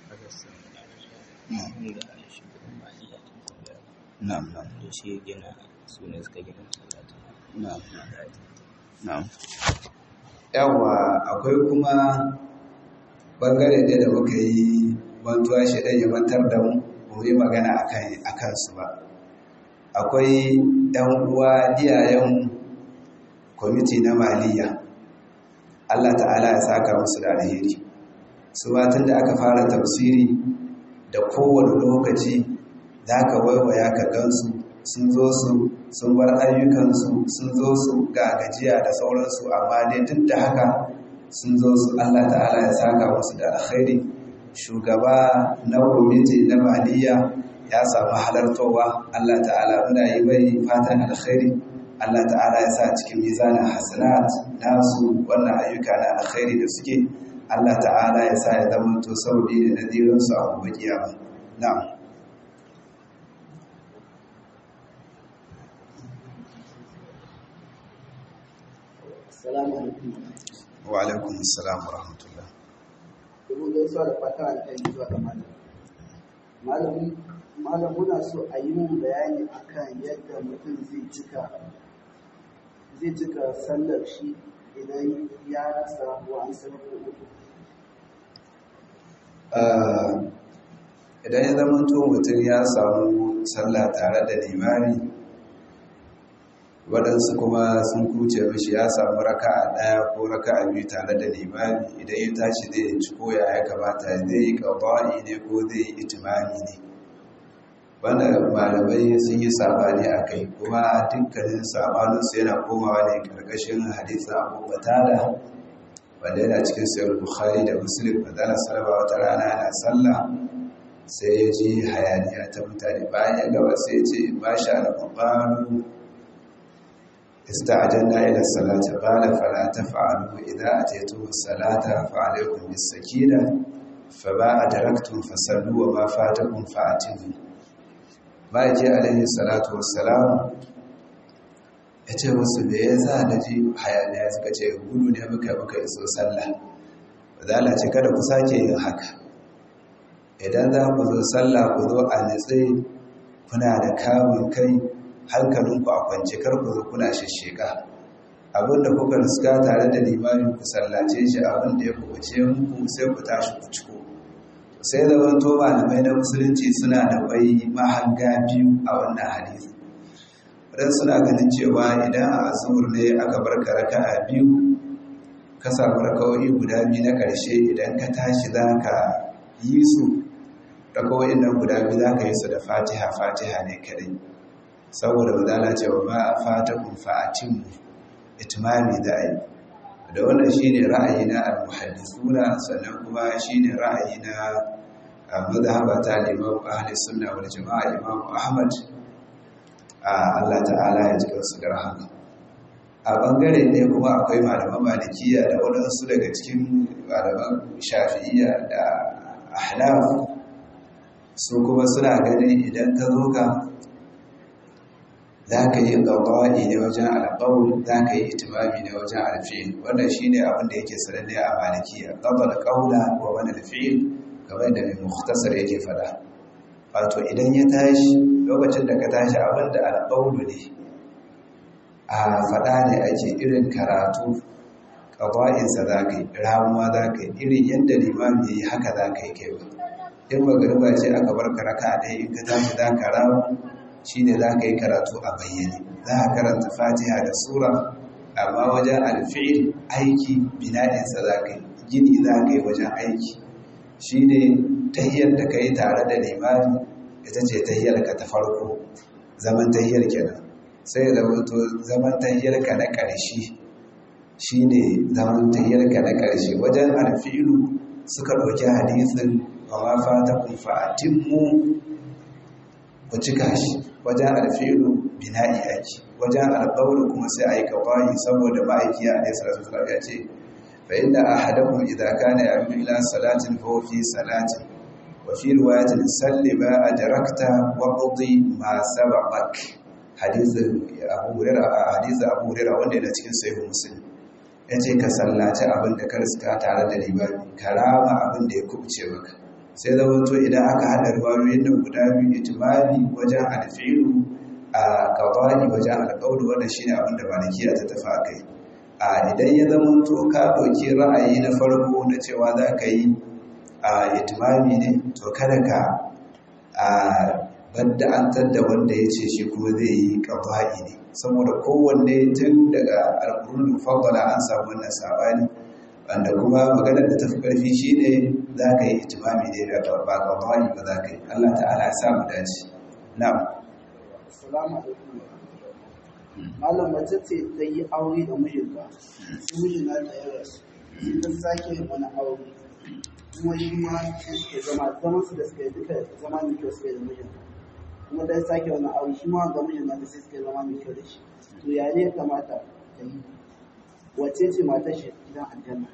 Speaker 1: na'am na'am
Speaker 3: da shi gina su ne suka gina talatin
Speaker 1: na'am na'am yawa akwai kuma bangare ɗaya da muka yi mantuwa shi ɗan ya mantar da mu mu yi magana a kansu ba akwai ‘yan uwa iyayen kwamiti na maliya Allah ta'ala ya saka musu da alheri su tun da aka fara tafsiri da kowane lokaci za ka waiwaya ka gansu sun zo su sun bar ayyukansu sun zo su ga gajiya da sauransu amma dai duk da haka sun zo su Allah ta'ala ya saka musu da alkhairi shugaba na kwamiti na maliya ya samu halartowa Allah ta'ala muna yi mai fatan alkhairi Allah ta'ala ya sa cikin mizanin hasanat nasu wannan ayyuka na alkhairi da suke Allah ta'ala ya sa ya zama to sababi da nadirinsu a gobe kiyama na'am
Speaker 2: Assalamu alaikum.
Speaker 1: wa alaikum assalam wa rahmatullah
Speaker 2: Domin gaisuwa da fata alkhairi zuwa ga malam. Malamin malam muna so a yi mun bayani akan yadda mutum zai cika zai cika sallar shi idan ya rasa wa an sanar
Speaker 1: idan ya zama to mutum ya samu sallah tare da limami waɗansu kuma sun kuce mishi ya samu raka a ɗaya ko raka a biyu tare da limami idan ya tashi zai ci koya ya kamata zai yi ƙaba'i ne ko zai yi itimami ne wanda malamai sun yi sabani a kai kuma dukkanin sabaninsu yana komawa ne ƙarƙashin hadisa abu batada wanda yana cikin sayar bukhari da muslim da zana salama wata rana yana sallah sai ya ji hayaniya ta mutane bayan ya gaba sai ya ce ba sha da mabaru استعجلنا إلى الصلاة قال فلا تفعلوا إذا أتيتم الصلاة فعليكم بالسكينة فما أدركتم فصلوا وما فاتكم فأتموا ما يجي عليه الصلاة والسلام ya ce musu da ya za da ji hayaniya suka ce gudu ne muka muka iso sallah ba za a ce kada ku sake yin haka idan za ku zo sallah ku zo a nitse kuna da kamun kai hankalinku a kwance kar ku zo kuna shisheka abin da kuka riska tare da limami ku sallace shi abin da ya kubuce muku sai ku tashi ku ciko sai zaman to malamai na musulunci suna da bai mahanga biyu a wannan hadisi wadan suna ganin cewa idan a asubur ne aka bar karaka a biyu ka samu rakawai guda biyu na ƙarshe idan ka tashi za ka yi su rakawai nan guda biyu za ka yi su da fatiha fatiha ne kadai saboda wadala cewa ba a fata kun fa'atinmu itimami da yi da wannan shine ra'ayi na al-muhaddisuna sannan kuma shine ra'ayi na mazhaba ta Imam Ahli Sunna wal Jama'a Imam Ahmad Allah ta'ala ya ji su da rahama a bangare ne kuma akwai malaman malikiya da waɗansu daga cikin malaman shafi'iyya da ahnaf su kuma suna ganin idan ka zo ka za ka yi ƙaƙawaɗi ne wajen alƙawul za ka yi itimami ne wajen alfi'il wannan shi ne abin da yake sananne a malikiya ƙaƙal ƙaula wa wani alfi'il kamar da mai muhtasar yake faɗa wato idan ya tashi lokacin da ka tashi abin da alƙawulu ne a faɗa ne ake irin karatu ƙaƙa'insa za ka yi ramuwa za ka yi irin yadda limami ya yi haka za ka yi kai ba in magariba ce aka bar ka raka ɗaya in ka tashi za ka ramu shi ne za ka yi karatu a bayyane za a karanta fatiha da sura amma wajen alfi'il aiki bina'insa za ka yi gini za ka yi wajen aiki shi ne tahiyar da ka yi tare da limani ita ce tahiyar ka ta farko zaman tahiyar kenan sai da wato zaman tahiyar ka na ƙarshe shi ne zaman tahiyar ka na ƙarshe wajen alfi'ilu suka ɗauki hadisin wa ma fata kun fa'atimmu ku cika shi wajen alfilu bina'i ake wajen alƙawar kuma sai a yi kawai saboda ma'aiki a ne salatu wasallam ya ce fa inda ahadakum idza kana ya'malu ila salatin fa huwa fi salatin wa fi riwayatin salli ma ajrakta wa qdi ma sabaqak hadithin Abu Hurairah hadithin Abu Hurairah wanda yana cikin sahih Muslim yace ka sallaci abin da ka riska tare da limami karama abin da ya kubce maka sai zamanto idan aka haɗa riwayoyin nan guda biyu itimami wajen alfilu a kawai wajen alƙawar wannan shine abin da malikiya ta tafi a kai a idan ya zamanto ka ɗauki ra'ayi na farko na cewa za ka yi a itimami ne to kada ka a badda an da wanda ya ce shi kuma zai yi kawai ne saboda kowanne tun daga alƙurun fadala an samu wannan sabani wanda kuma maganar da tafi ƙarfi shi ne za ka yi itimami ne da ba ƙwaƙwani ba za ka yi Allah ta'ala ya samu dace na'am
Speaker 2: Assalamu alaikum. Malam mace ce ta yi aure da mijinta, su mijin na ta yi rasu, sai ta sake wani aure. Kuma shi ma sai suke zama, zaman su da suka yi duka zama mai kyau suka yi da mijinta. Kuma ta sake wani aure, shi ma ga mijin nata sai suke zama mai kyau da shi. To ya ne ya kamata ta yi? Wace ce matar shi gidan aljanna?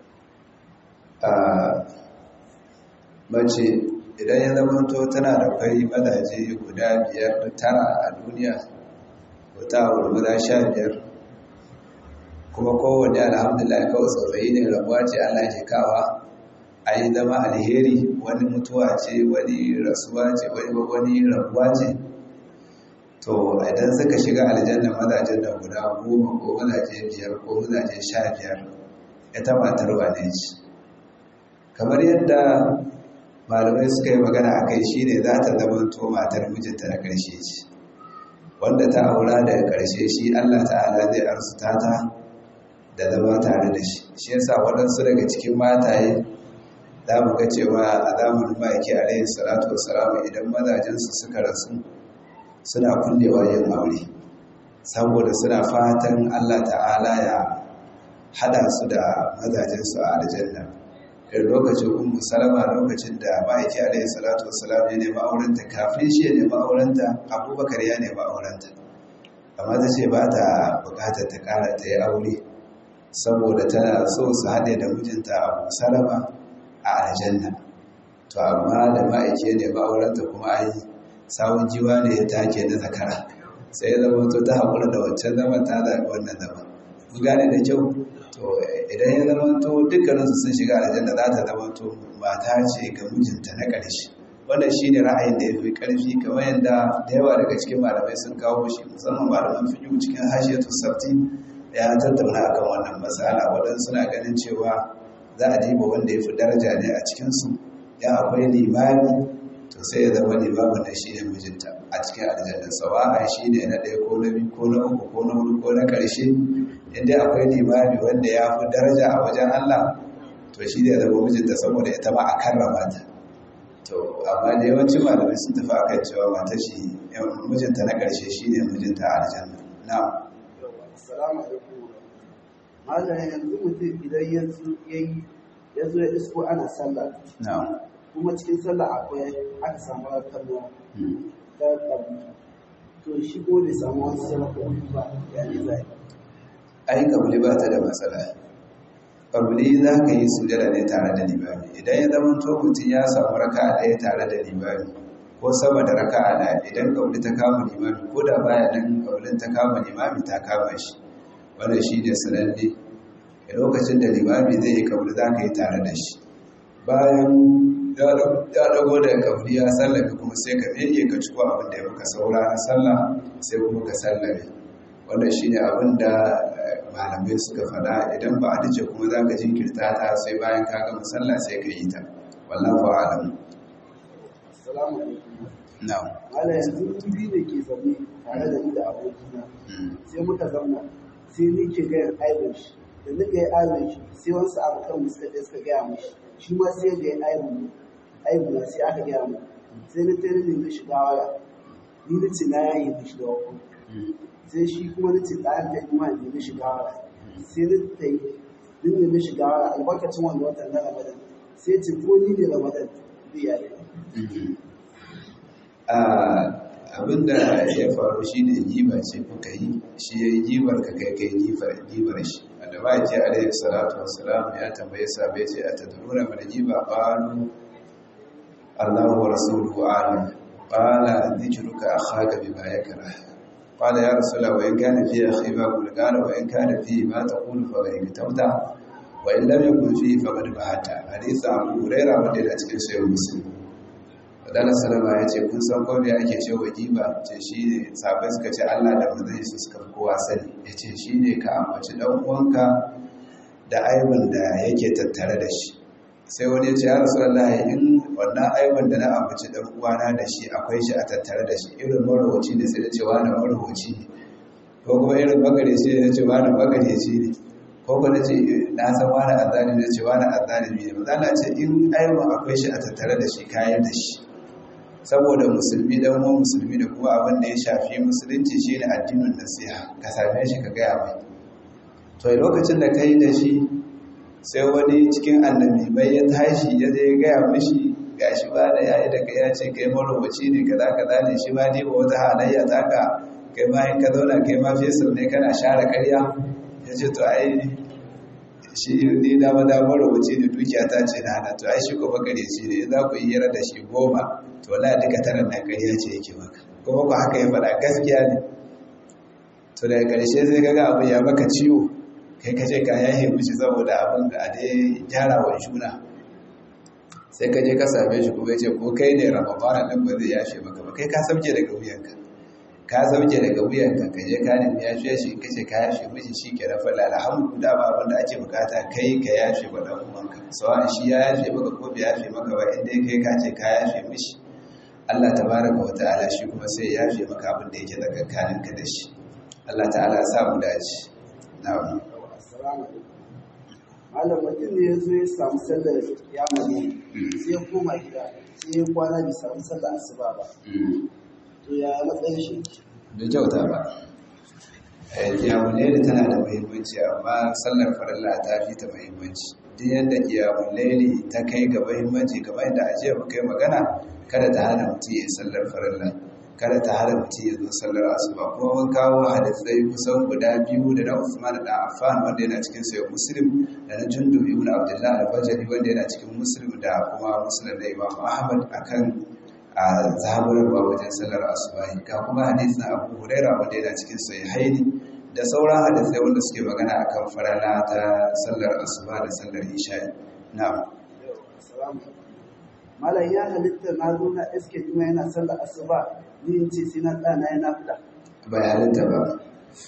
Speaker 1: mace idan ya zamanto tana da kwai mazaje guda biyar da tara a duniya wata wuri guda sha biyar kuma kowane alhamdulillah kawai tsofaffi ne rabuwa ce allah ke kawa a yi zama alheri wani mutuwa ce wani rasuwa ce wani wani rabuwa ce to idan suka shiga aljanna mazajen da guda goma ko mazaje biyar ko mazaje sha biyar ita matar wane ce kamar yadda malamai suka yi magana a kai shi ne za ta zama to matar mijinta na ƙarshe ce wanda ta aura daga ƙarshe shi allah ta'ala zai arzuta ta da zama tare da shi shi yasa waɗansu daga cikin mataye za mu ga cewa a zamanin ma'aiki alayhi salatu wasalamu idan mazajensu suka rasu suna kullewa yin aure saboda suna fatan allah ta'ala ya hada su da mazajensu a aljanna irin lokacin ummu salama lokacin da ma'aiki alaihi salatu wassalam ya nemi aurenta kafin shi ya nemi aurenta abubakar ya nemi aurenta amma ta ce ba ta bukatar ta kara ta yi aure saboda tana so su haɗe da mijinta abu salama a aljanna to amma da ma'aiki ya nemi aurenta kuma ai sawun jiwa ne ya take na zakara sai ya zama to ta haƙura da wancan zaman ta zaɓi wannan zaman mun gane da kyau to idan ya zama to dukkaninsu sun shiga aljanna za ta zama to mata ce ga mijinta na ƙarshe wannan shi ne ra'ayin da ya fi ƙarfi kamar yadda da yawa daga cikin malamai sun kawo shi musamman malaman fiƙi cikin hashiyatu sabti ya tattauna akan wannan matsala waɗansu suna ganin cewa za a diba wanda ya fi daraja ne a cikinsu ya akwai limami to sai ya zama limamin da shi ne mijinta a cikin aljanna sawa'a shi ne na ɗaya ko na biyu ko na uku ko na hudu ko na ƙarshe inda akwai limami wanda ya fi daraja a wajen Allah to shi ne ya zama mijinta saboda ita ma a karrama ta to amma da yawancin malamai sun tafi akan cewa mata shi mijinta na ƙarshe shi ne mijinta a aljanna na'am
Speaker 2: Assalamu alaikum. Malam yanzu mutum idan ya zo yayi ya zo ya isko ana sallah
Speaker 1: na'am
Speaker 2: kuma cikin sallah akwai aka samu kalma
Speaker 1: Hmm.
Speaker 2: ta kabu. To shi ko bai samu wani sarrafa ba ya ne zai.
Speaker 1: ai kabuli ba ta da matsala kabuli za ka yi sujada ne tare da limami idan ya zama to mutum ya samu raka a ɗaya tare da limami ko sama da raka a ɗaya idan kabuli ta kama limami ko da baya nan kabulin ta kama limami ta kama shi wannan shi ne sananne a lokacin da limami zai yi kabuli za ka yi tare da shi bayan ya dago da kabuli ya sallame kuma sai ka miƙe ka ciko abin da ya maka saura na sallah sai kuma ka sallame wannan shi ne abin da eh, malamai suka faɗa idan ba a dace kuma za ka jinkirta ta sai bayan ka gama sallah sai ka yi ta wallahu a'lam
Speaker 2: Assalamu alaikum.
Speaker 1: na'am
Speaker 2: Malam yanzu wuri da ke zaune tare da ni da abokina
Speaker 1: Mm.
Speaker 2: sai muka zauna sai ni ke gaya aibin shi da ni ga aibin shi sai wasu abokan mu suka je suka gaya mishi shi ma sai ga aibin aibin na sai aka gaya mu sai ni ta rini mishi gawara ni ni ce na yayi mishi da wako sai shi kuma ni ce ɗayan ta yi ma ni mishi gawara sai ni ta yi ni ne mishi gawara albarkacin wanda watan na ramadan sai ce ko ni ne ramadan zai yare
Speaker 1: Ah, abinda ya faru shi ne giba ce kuka yi shi ya yi gibar ka kai kai gibar gibar shi wanda ba ce alaihi salatu wassalam ya tambaye sabai ce a tadruna mana giba qalu Allahu wa rasuluhu a'lam qala dhikruka akhaka bima yakrah qala ya rasulullah wa in kana fi akhi ma qul qala wa in kana fi ma taqulu fa ghayr tawta wa in lam yakun fi faqad bahata hadith Abu Hurairah wanda yana cikin sahih Muslim Wadanda Salama ya ce, Kun san kome ake ce wa giba? Ce shi ne, sabai suka ce Allah da manzan su suka fi kowa sani. Ya ce shi ne ka ambaci ɗan uwanka da aibin da yake tattare da shi. Sai wani ya ce, Ya rasu Allah in wannan aibin da na ambaci ɗan uwana da shi akwai shi a tattare da shi, irin marwaci ne sai da ce wani marwaci ne. Ko kuma irin magareci ne na ce wani magareci ne. Ko kuma na ce na san wani azalimi na ce wani azalimi ne. Mazala ce in aibin akwai shi a tattare da shi kayan da shi. saboda musulmi dan uwan musulmi da kuma abin da ya shafi musulunci shine addinin nasiha ka same shi ka gaya mai to a lokacin da kai da shi sai wani cikin annabi bai ya tashi ya je ya gaya mishi gashi ba da yayi da kai ya ce kai marowaci ne kaza kaza ne shi ma ne ba wata halayya taka kai ma in ka zauna kai ma fesal ne kana share karya ya ce to ai shi ni dama damar rubuce ne dukiya ta ce na hana to ai shi ko bakare shi ne za ku yi yara da shi goma to wala duka tara na ƙarya ce yake maka kuma ku haka ya faɗa gaskiya ne to daga ƙarshe sai kaga abu ya maka ciwo kai ka ce ka yahe mishi saboda abin ga a dai gyara wa juna sai ka je ka same shi kuma ya ce ko kai ne rababara nan ba zai yashe maka ba kai ka sauke daga wuyanka ka sauke daga wuyanka ka je ka nemi yashe shi in kace ka yashe mishi shi ke na falla alhamdu da ba abin da ake bukata kai ka yashe ba dan uwanka sawan shi ya yashe maka ko bai yashe maka ba inda kai ka ce ka yashe mishi Allah tabaraka wa ta'ala shi kuma sai ya yashe maka abin da yake tsakankanin ka da shi Allah ta'ala ya sa mu dace na'am
Speaker 2: Assalamu alaikum. Malam mutum ne ya zo ya samu sallar ya mani sai ya koma gida sai ya kwana bai samu sallar asuba ba. To ya matsayin shi?
Speaker 1: da kyauta ba kiyamun laili tana da muhimmanci amma sallar farilla ta fi ta muhimmanci duk yadda kiyamun laili ta kai ga muhimmanci kamar yadda ajiya mu kai magana kada ta hana mutum ya yi sallar farilla kada ta hana mutum ya zo sallar asuba kuma mun kawo hadisai kusan guda biyu da na Usman da Affan wanda yana cikin sayo Muslim da na Jundub ibn Abdullah al-Bajali wanda yana cikin Muslim da kuma Muslim da Imam Ahmad akan a zaburarwa wajen sallar asubahi ga kuma hadisin abu huraira wanda yana cikin sahihaini da sauran hadisai wanda suke magana akan farala ta sallar asuba da sallar isha'i na'am
Speaker 2: Assalamu alaikum. Malam ya halitta na zo na iske kuma yana sallar asuba ni in ce sai na ɗana yana fita.
Speaker 1: bai halitta ba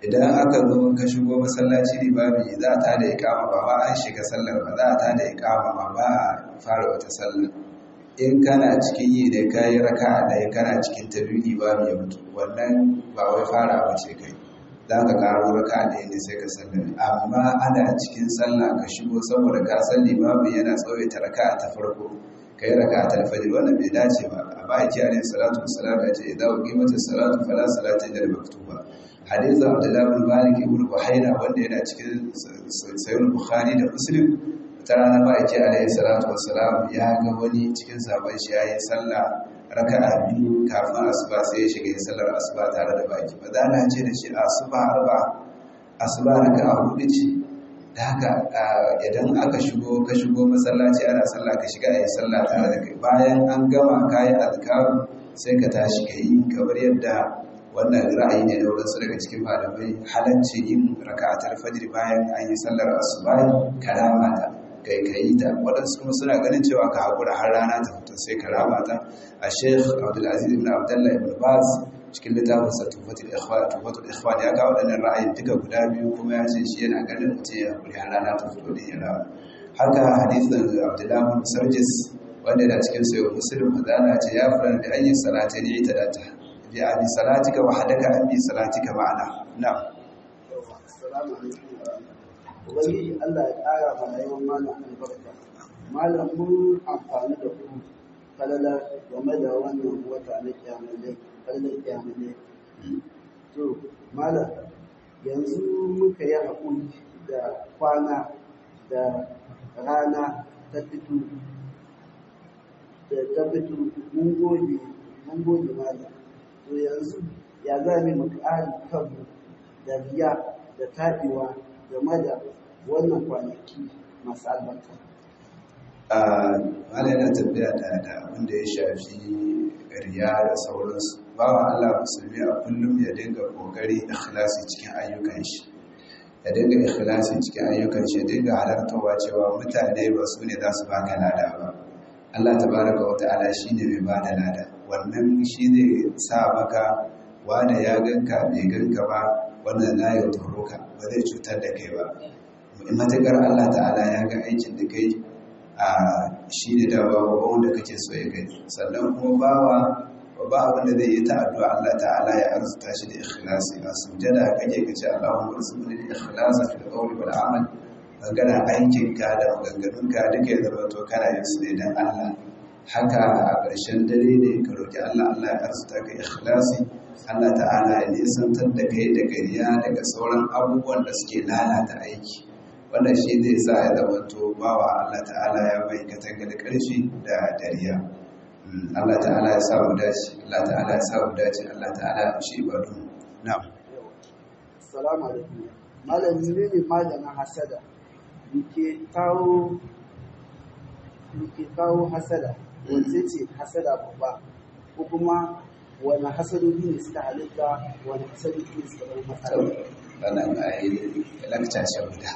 Speaker 1: idan aka zo ka shigo masallaci limami za a tada ikama ba ba an shiga sallar ba za a tada ikama ba ba a fara wata sallar in kana cikin yi da kayi raka a ɗaya kana cikin ta biyu limami ya mutu wannan ba wai fara ba ce kai za ka karo raka a ɗaya ne sai ka sallame amma ana cikin sallah ka shigo saboda ka san limami yana tsawaita raka ta farko ka yi raka ta alfajir wannan bai dace ba a ba a kiyaye salatu wasalam ya ce idan wa kimanta salatu fala salati da maktuba hadithu abdullahi bin malik ibn buhaina wanda yana cikin sayyid bukhari da muslim ta rana ba yake alaihi salatu wassalam ya ga wani cikin sabon shi yayin sallah raka'a biyu kafin asuba sai ya shiga sallar asuba tare da baki ba za na ce da shi asuba arba asuba raka'a hudu ce da haka idan aka shigo ka shigo masallaci ana sallah ka shiga ayi sallah tare da kai bayan an gama kayi azkaru sai ka tashi ka yi kamar yadda wannan ra'ayi ne da wasu daga cikin malamai halarci yin raka'atul fajr bayan an yi sallar asuba karama ta kai kai ta waɗansu kuma suna ganin cewa ka haƙura har rana ta fito sai karama ta a sheikh abdulaziz ibn abdullah ibn baz cikin littafin sa tufatul ikhwan tufatul ikhwan ya kawo waɗannan ra'ayin duka guda biyu kuma ya ce shi yana ganin mutum ya haƙuri har rana ta fito da ya rawa haka hadisin abdullah ibn sarjis wanda yana cikin sayo muslim madana ce ya fara da ayyin salati ne ita da ta bi abi salatika wa hadaka an bi salatika ma'ana na'am
Speaker 2: assalamu alaikum ubangiji Allah ya ƙara ma rayuwar malam albarka malam mun amfani da ku falala game da wannan wata na kyamalai falalar kyamalai to malam yanzu muka yi haƙuri da kwana da rana ta fito da ta fito mun gode mun gode malam to yanzu ya za mu ƙari kanmu da riya da taɓewa game da wannan kwanaki masu albarka.
Speaker 1: Wani yana tafiya da da abin da ya shafi riya da sauransu. Bawa Allah musulmi a kullum ya dinga kokari ikhlasi cikin ayyukan shi. Ya dinga ikhlasi cikin ayyukan shi, ya dinga halartawa cewa mutane ba su ne za su baka lada ba. Allah tabaraka wa ta'ala shine mai bada lada. Wannan shi zai sa maka wanda ya ganka bai ganka ba wannan la ya turuka ba zai cutar da kai ba in matakar Allah ta'ala ya ga aikin da kai a shi ne da babu wanda kake so ya gani sannan kuma bawa babba abin da zai yi ta addu'a Allah ta'ala ya arzuta shi da ikhlasi a sujada kake kace Allahumma arzuqni ikhlasa fil qawli wal amal magana aikin ka da maganganun ka duka ya zama to kana yin su ne dan Allah haka a ƙarshen dare ne ka roki Allah Allah ya arzuta ka ikhlasi Allah ta'ala ya nisantar da kai da gariya daga sauran abubuwan da suke lalata aiki wannan shi zai sa ya zama to bawa Allah ta'ala ya bai katanga da ƙarfi da dariya Allah ta'ala ya sa mu dace Allah ta'ala ya sa mu dace Allah ta'ala ya shi ibadu na'am
Speaker 2: assalamu alaikum malam ne ne malamin hasada yake kawo yake kawo hasada wanda ce hasada babba ko kuma wani hasadodi ne suka halitta wani hasadodi ne suka zama matsala
Speaker 1: wannan a yi lakca ce guda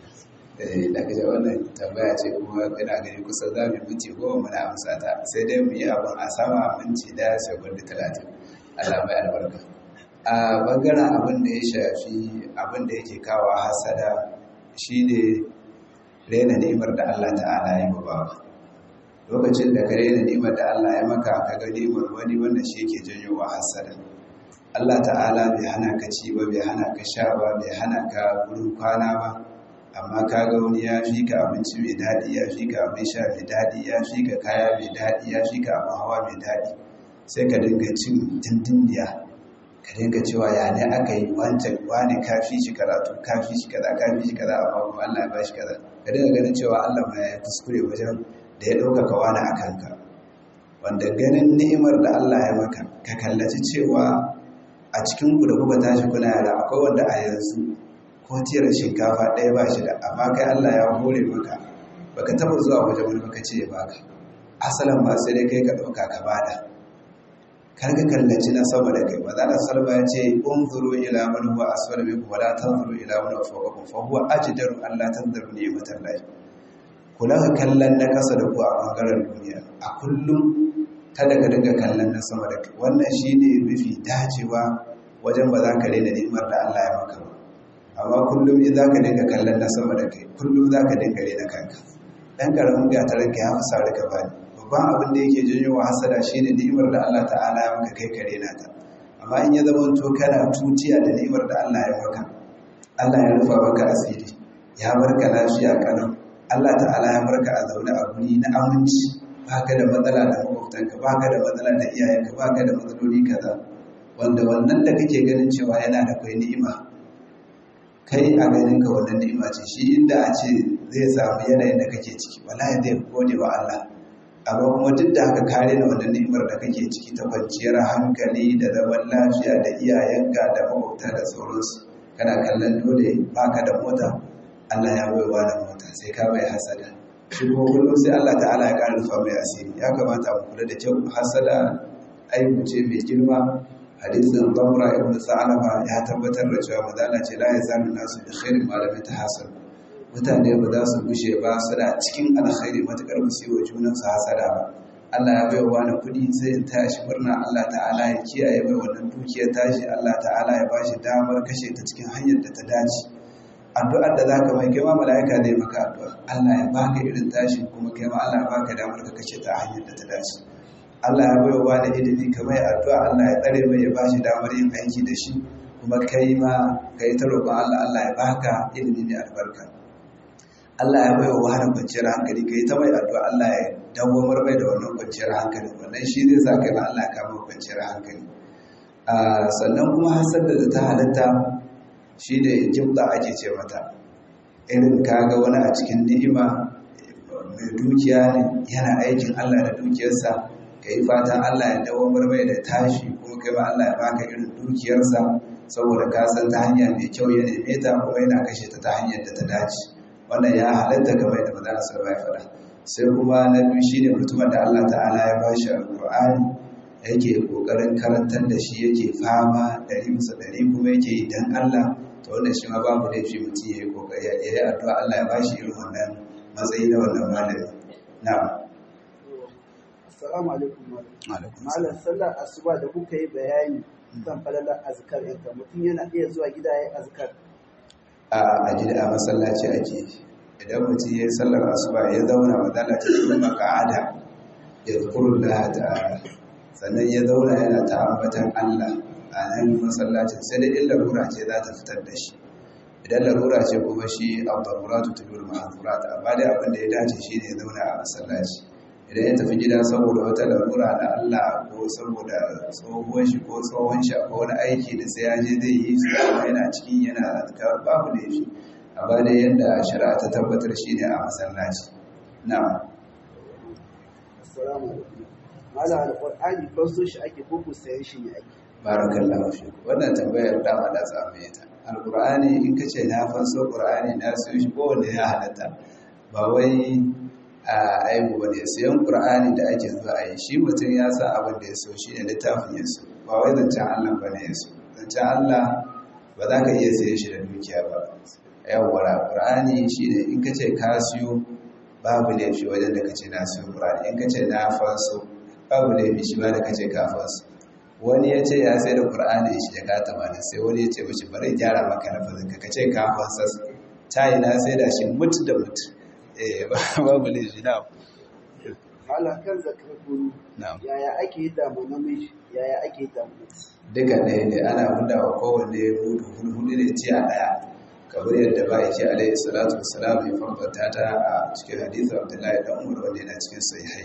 Speaker 1: da kaje wannan tambaya ce kuma ina gani kusa za mu minti goma muna amsa ta sai dai mu yi abin a sama minti daya sekundi talatin Allah mai albarka a bangaren abin da ya shafi abin da yake kawo hasada shine rena ni'imar da Allah ta'ala ya yi bawa lokacin da ka rena ni'imar da Allah ya maka ka ga ni'imar wani wanda shi yake janyo wa hasada Allah ta'ala bai hana ka ci ba bai hana ka sha ba bai hana ka gurin kwana ba amma ka ga wani ya fi ka abinci mai daɗi ya fi ka abin sha mai daɗi ya fi ka kaya mai daɗi ya fi ka abin hawa mai daɗi sai ka dinga cin dindindiya ka dinga cewa ya ne aka yi wancan wani ka fi shi karatu ka fi shi kaza ka fi shi kaza amma kuma Allah ya ba shi kaza ka dinga ganin cewa Allah ma ya kuskure wajen da ya ɗaukaka wani a kanka wanda ganin ni'imar da Allah ya maka ka kallaci cewa a cikin ku da kuka tashi kuna yara akwai wanda a yanzu ko tiyar shinkafa ɗaya ba shi da amma kai Allah ya hore maka baka taba zuwa wajen wani baka ce ya baka asalin ba sai dai kai ka ɗauka ka bada kar ka kallaci na sama da kai maza da salma ya ce unzuru ila man huwa asfala minkum wala tanzuru ila man huwa fawqakum fa huwa ajdaru an la tanzuru ni'matan lahi kula ka kallon na kasa da ku a bangaren duniya a kullum kada ka dinga kallon na sama da kai wannan shine mafi dacewa wajen ba za ka rena ni'imar da Allah ya maka ba amma kullum in za ka dinga kallon na sama da kai kullum za ka dinga rena kanka dan karamin gatarin ka ya fi sare ka bani babban abin da yake janyo wa hasada shine ni'imar da Allah ta'ala ya maka kai ka rena ta amma in ya zama to kana tutiya da ni'imar da Allah ya maka Allah ya rufa maka asiri ya barka lafiya kanan Allah ta'ala ya barka a zaune a guri na aminci baka da matsala da makwabtanka baka da matsala da iyayenka baka da matsaloli kaza wanda wannan da kake ganin cewa yana da kai ni'ima kai a ganin ka wannan ni'ima ce shi inda a ce zai samu yanayin da kake ciki wallahi zai gode wa Allah amma kuma duk da haka kare da wannan ni'imar da kake ciki ta kwanciyar hankali da zaman lafiya da iyayenka da makwabta da sauransu kana kallon dole baka da mota Allah ya bai wa da mota sai ka bai hasada shi kuma kullum sai Allah ta'ala ya ƙara rufa mai asiri ya kamata mu kula da kyau hasada aibu ce mai girma hadisin zamra ibn sa'alaba ya tabbatar da cewa madala ce la yazalu nasu bi khairin malamin tahasad mutane ba za su gushe ba suna cikin alkhairi matakar ba su yi wa junansu hasada ba Allah ya bai wa kuɗi sai in tashi murna Allah ta'ala ya kiyaye mai wannan dukiyar tashi Allah ta'ala ya bashi damar kashe ta cikin hanyar da ta dace addu'ar da zaka mai kai ma mala'ika zai maka addu'a Allah ya baka irin tashi kuma kai ma Allah ya baka damar ka kashe ta hanyar da ta dace Allah ya bai wa da ilimi kamar addu'a Allah ya tsare mai ya bashi damar yin aiki da shi kuma kai ma kai ta roƙon Allah Allah ya baka ilimi mai albarka Allah ya bai wa wani kwanciyar hankali kai ta mai addu'a Allah ya dawwamar mai da wannan kwanciyar hankali wannan shi zai sa kai ma Allah ya kama kwanciyar hankali sannan kuma hasar da ta halatta shi da jibda ake ce mata irin kaga wani a cikin ni'ima mai dukiya ne yana aikin Allah da dukiyarsa ka yi fatan Allah ya dawamar mai da tashi kuma kai ma Allah ya baka irin dukiyarsa saboda ka san ta hanya mai kyau ya neme ta kuma yana kashe ta ta hanyar da ta dace wannan ya halatta game da maza su ya faɗa sai kuma na biyu shine mutumin da Allah ta'ala ya ba shi alƙur'ani yake ƙoƙarin karantar da shi yake fama ɗari bisa ɗari kuma yake yi don Allah to wannan shi ma babu laifi mutum ya yi ƙoƙari ya yi addu'a Allah ya ba shi irin wannan matsayi na wannan malami na'am
Speaker 2: Assalamu alaikum malam.
Speaker 1: alaikum
Speaker 2: Malam sallar asuba da kuka yi bayani kan falalar azkar ɗinka mutum yana iya zuwa gida ya yi azkar.
Speaker 1: a a gida a masallaci ake idan mutum ya yi sallar asuba ya zauna matsala ta kuma maka'ada ya zukuru da ta'ala sannan ya zauna yana ta ambatan Allah a nan masallacin sai da in larura ce za ta fitar da shi idan larura ce kuma shi al-daruratu tudul ma'azurat amma dai abin da ya dace shi ne ya zauna a masallaci idan ya tafi gida saboda wata larura na Allah ko saboda tsohon shi ko tsohon shi ko wani aiki da sai ya je zai yi su kuma yana cikin yana azkar babu da shi amma dai yadda shari'a ta tabbatar shi ne a masallaci na'am
Speaker 2: Assalamu alaikum. Malam alƙur'ani fasto shi ake koko sayan shi ne ake.
Speaker 1: barakallahu fi wannan tambayar dama da samu ta alqur'ani in kace na fanso qur'ani na so shi ko wanda ya halatta ba wai a aibu bane sayan qur'ani da ake zuwa a yi shi mutum ya san abin da ya so shi ne littafin ya so ba wai zancen Allah bane ya so zancen Allah ba za ka iya sayan shi da dukiya ba yawwa qur'ani shine in kace ka siyo babu laifi wajen da kace na siyo qur'ani in kace na fanso babu laifi shi ba da kace ka fanso wani ya ce ya sai da ƙur'ani shi jaka tamanin sai wani ya ce mashi bari gyara maka na fazinka ka ce ka fansas ta yi na sai da shi mutu da mutu eh babu ne shi na
Speaker 2: Malam kan zakar kuru
Speaker 1: na
Speaker 2: yaya ake yi damu namiji yaya ake yi damu mace.
Speaker 1: duka ɗaya ne ana huda wa kowanne mudu hulhuli ne ci a ɗaya kamar yadda ba yake alaihi salatu wassalam ya farfata ta a cikin hadithu abdullahi dan umar wanda yana cikin sahihai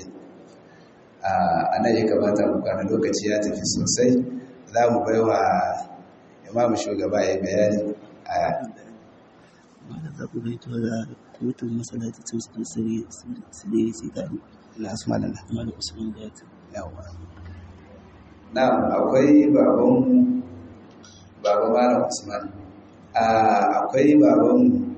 Speaker 1: a nan ya kamata mu kwana lokaci ya tafi sosai za mu bai wa imamu shugaba ya bayani a
Speaker 4: Malam za ku gaito da mutum masallaci sun su sire sire sai tare.
Speaker 1: nasu malala
Speaker 4: Malam Usman da ta.
Speaker 1: yawa na akwai baban baban malam usman akwai baban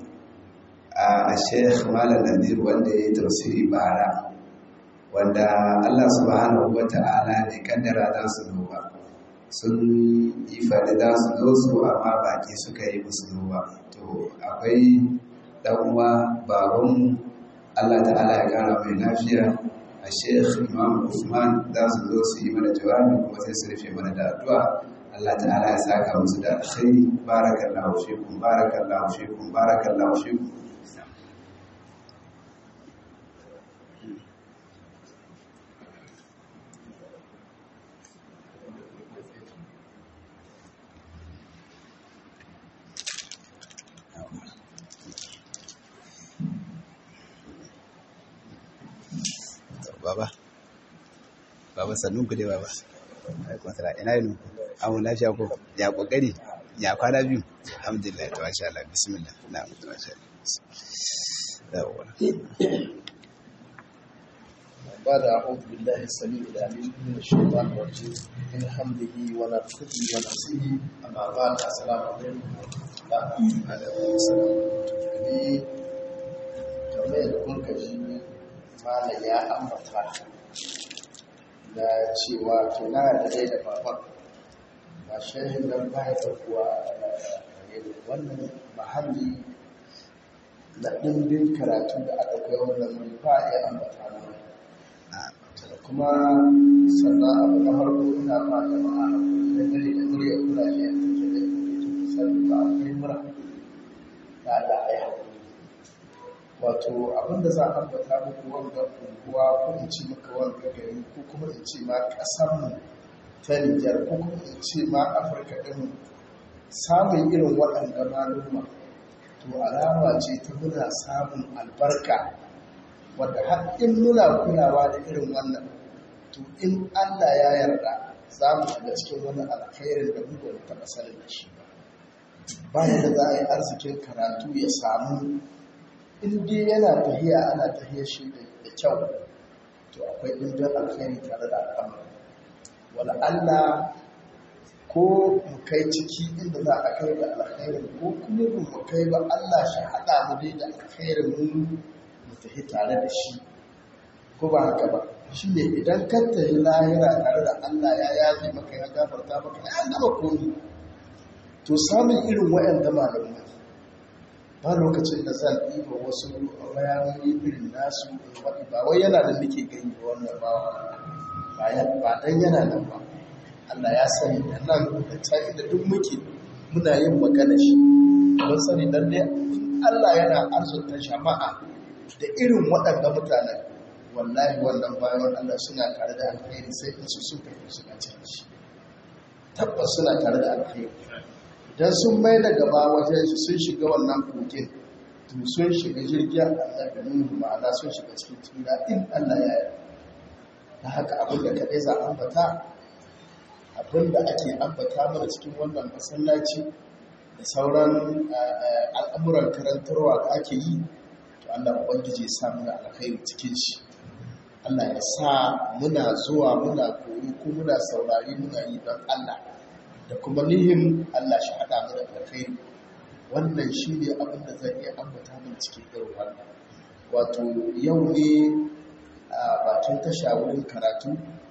Speaker 1: a sheikh malam nadir wanda ya yi tafsiri bara wanda Allah subhanahu wa ta'ala ne kaddara za su zo ba sun yi faɗi za su zo su amma baki suka yi musu zo ba to akwai ɗan uwa baban Allah ta'ala ya kara mai lafiya a sheikh imam Usman za su zo su yi mana jawabi kuma sai su rufe mana da addu'a Allah ta'ala ya saka musu da alkhairi barakallahu fikum barakallahu fikum barakallahu fikum
Speaker 5: baba baba sannun ku dai baba alaikun sala ina yin ku amu lafiya ko ya kokari ya kwana biyu alhamdulillah to masha Allah bismillah na to masha Allah
Speaker 6: بعد أعوذ بالله السميع العليم من الشيطان الرجيم من حمده ونفخه ونفسه أما بعد السلام عليكم ورحمة الله ni kamar yadda kun ji malam ya ambata da cewa tuna da dai da baban ba shehin nan ba ya kuwa wannan mahalli na ɗimbin karatu da aka kai wannan wani ba ya ambata mana kuma sannan abu na farko ina ba jama'a da dare da murya kula ne da ke da sannan ba a kai mura da Allah ya haƙuri wato abinda za a ambata muku wanga unguwa ko in ce maka wanga gari ko kuma in ce ma ƙasarmu ta Nijar ko kuma in ce ma Afirka ɗin samun irin waɗanda maluma to alama ce ta muna samun albarka wadda har in muna kulawa da irin wannan to in Allah ya yarda za mu shiga cikin wani alkhairin da mu ba mu taɓa sanin da shi ba bayan da za a yi arzikin karatu ya samu in dai yana tahiya ana tahiya shi da kyau to akwai ɗimbin alkhairi tare da al'amari wala Allah ko mu kai ciki inda za a kai da alkhairin ko kuma mu kai ba Allah shi haɗa mu dai da alkhairin mu mu tafi tare da shi ko ba haka ba shi ne idan ka tafi lahira tare da Allah ya yafe maka ya gafarta maka ya gama komi to samun irin waɗanda malamai ba lokacin da zan ɗiba wasu bayanai irin nasu waɗi ba wai yana da nake gani ba wannan ba ba dan yana nan ba Allah ya sani da nan da can inda duk muke muna yin magana shi don sani dan dai Allah yana arzuta jama'a da irin waɗanda mutanen wallahi wannan bayan Allah suna tare da alkhairi sai in su suka yi suna cikin shi tabbas suna tare da alkhairi idan sun mai da gaba wajen su sun shiga wannan kogin to sun shiga jirgin Allah da nuhu ma'ana sun shiga cikin tsira in Allah ya yi ta haka abin da kaɗai za a ambata abin da ake ambata mana cikin wannan masallaci da sauran al'amuran karantarwa da ake yi to Allah ubangiji ya sa muna alkhairi cikin shi Allah ya sa muna zuwa muna koyi ko muna saurari muna yi don Allah da kuma nihin Allah shi haɗa mu da alkhairi wannan shi ne abin da zan iya ambata min cikin irin wannan wato yau ne a batun tasha wurin karatu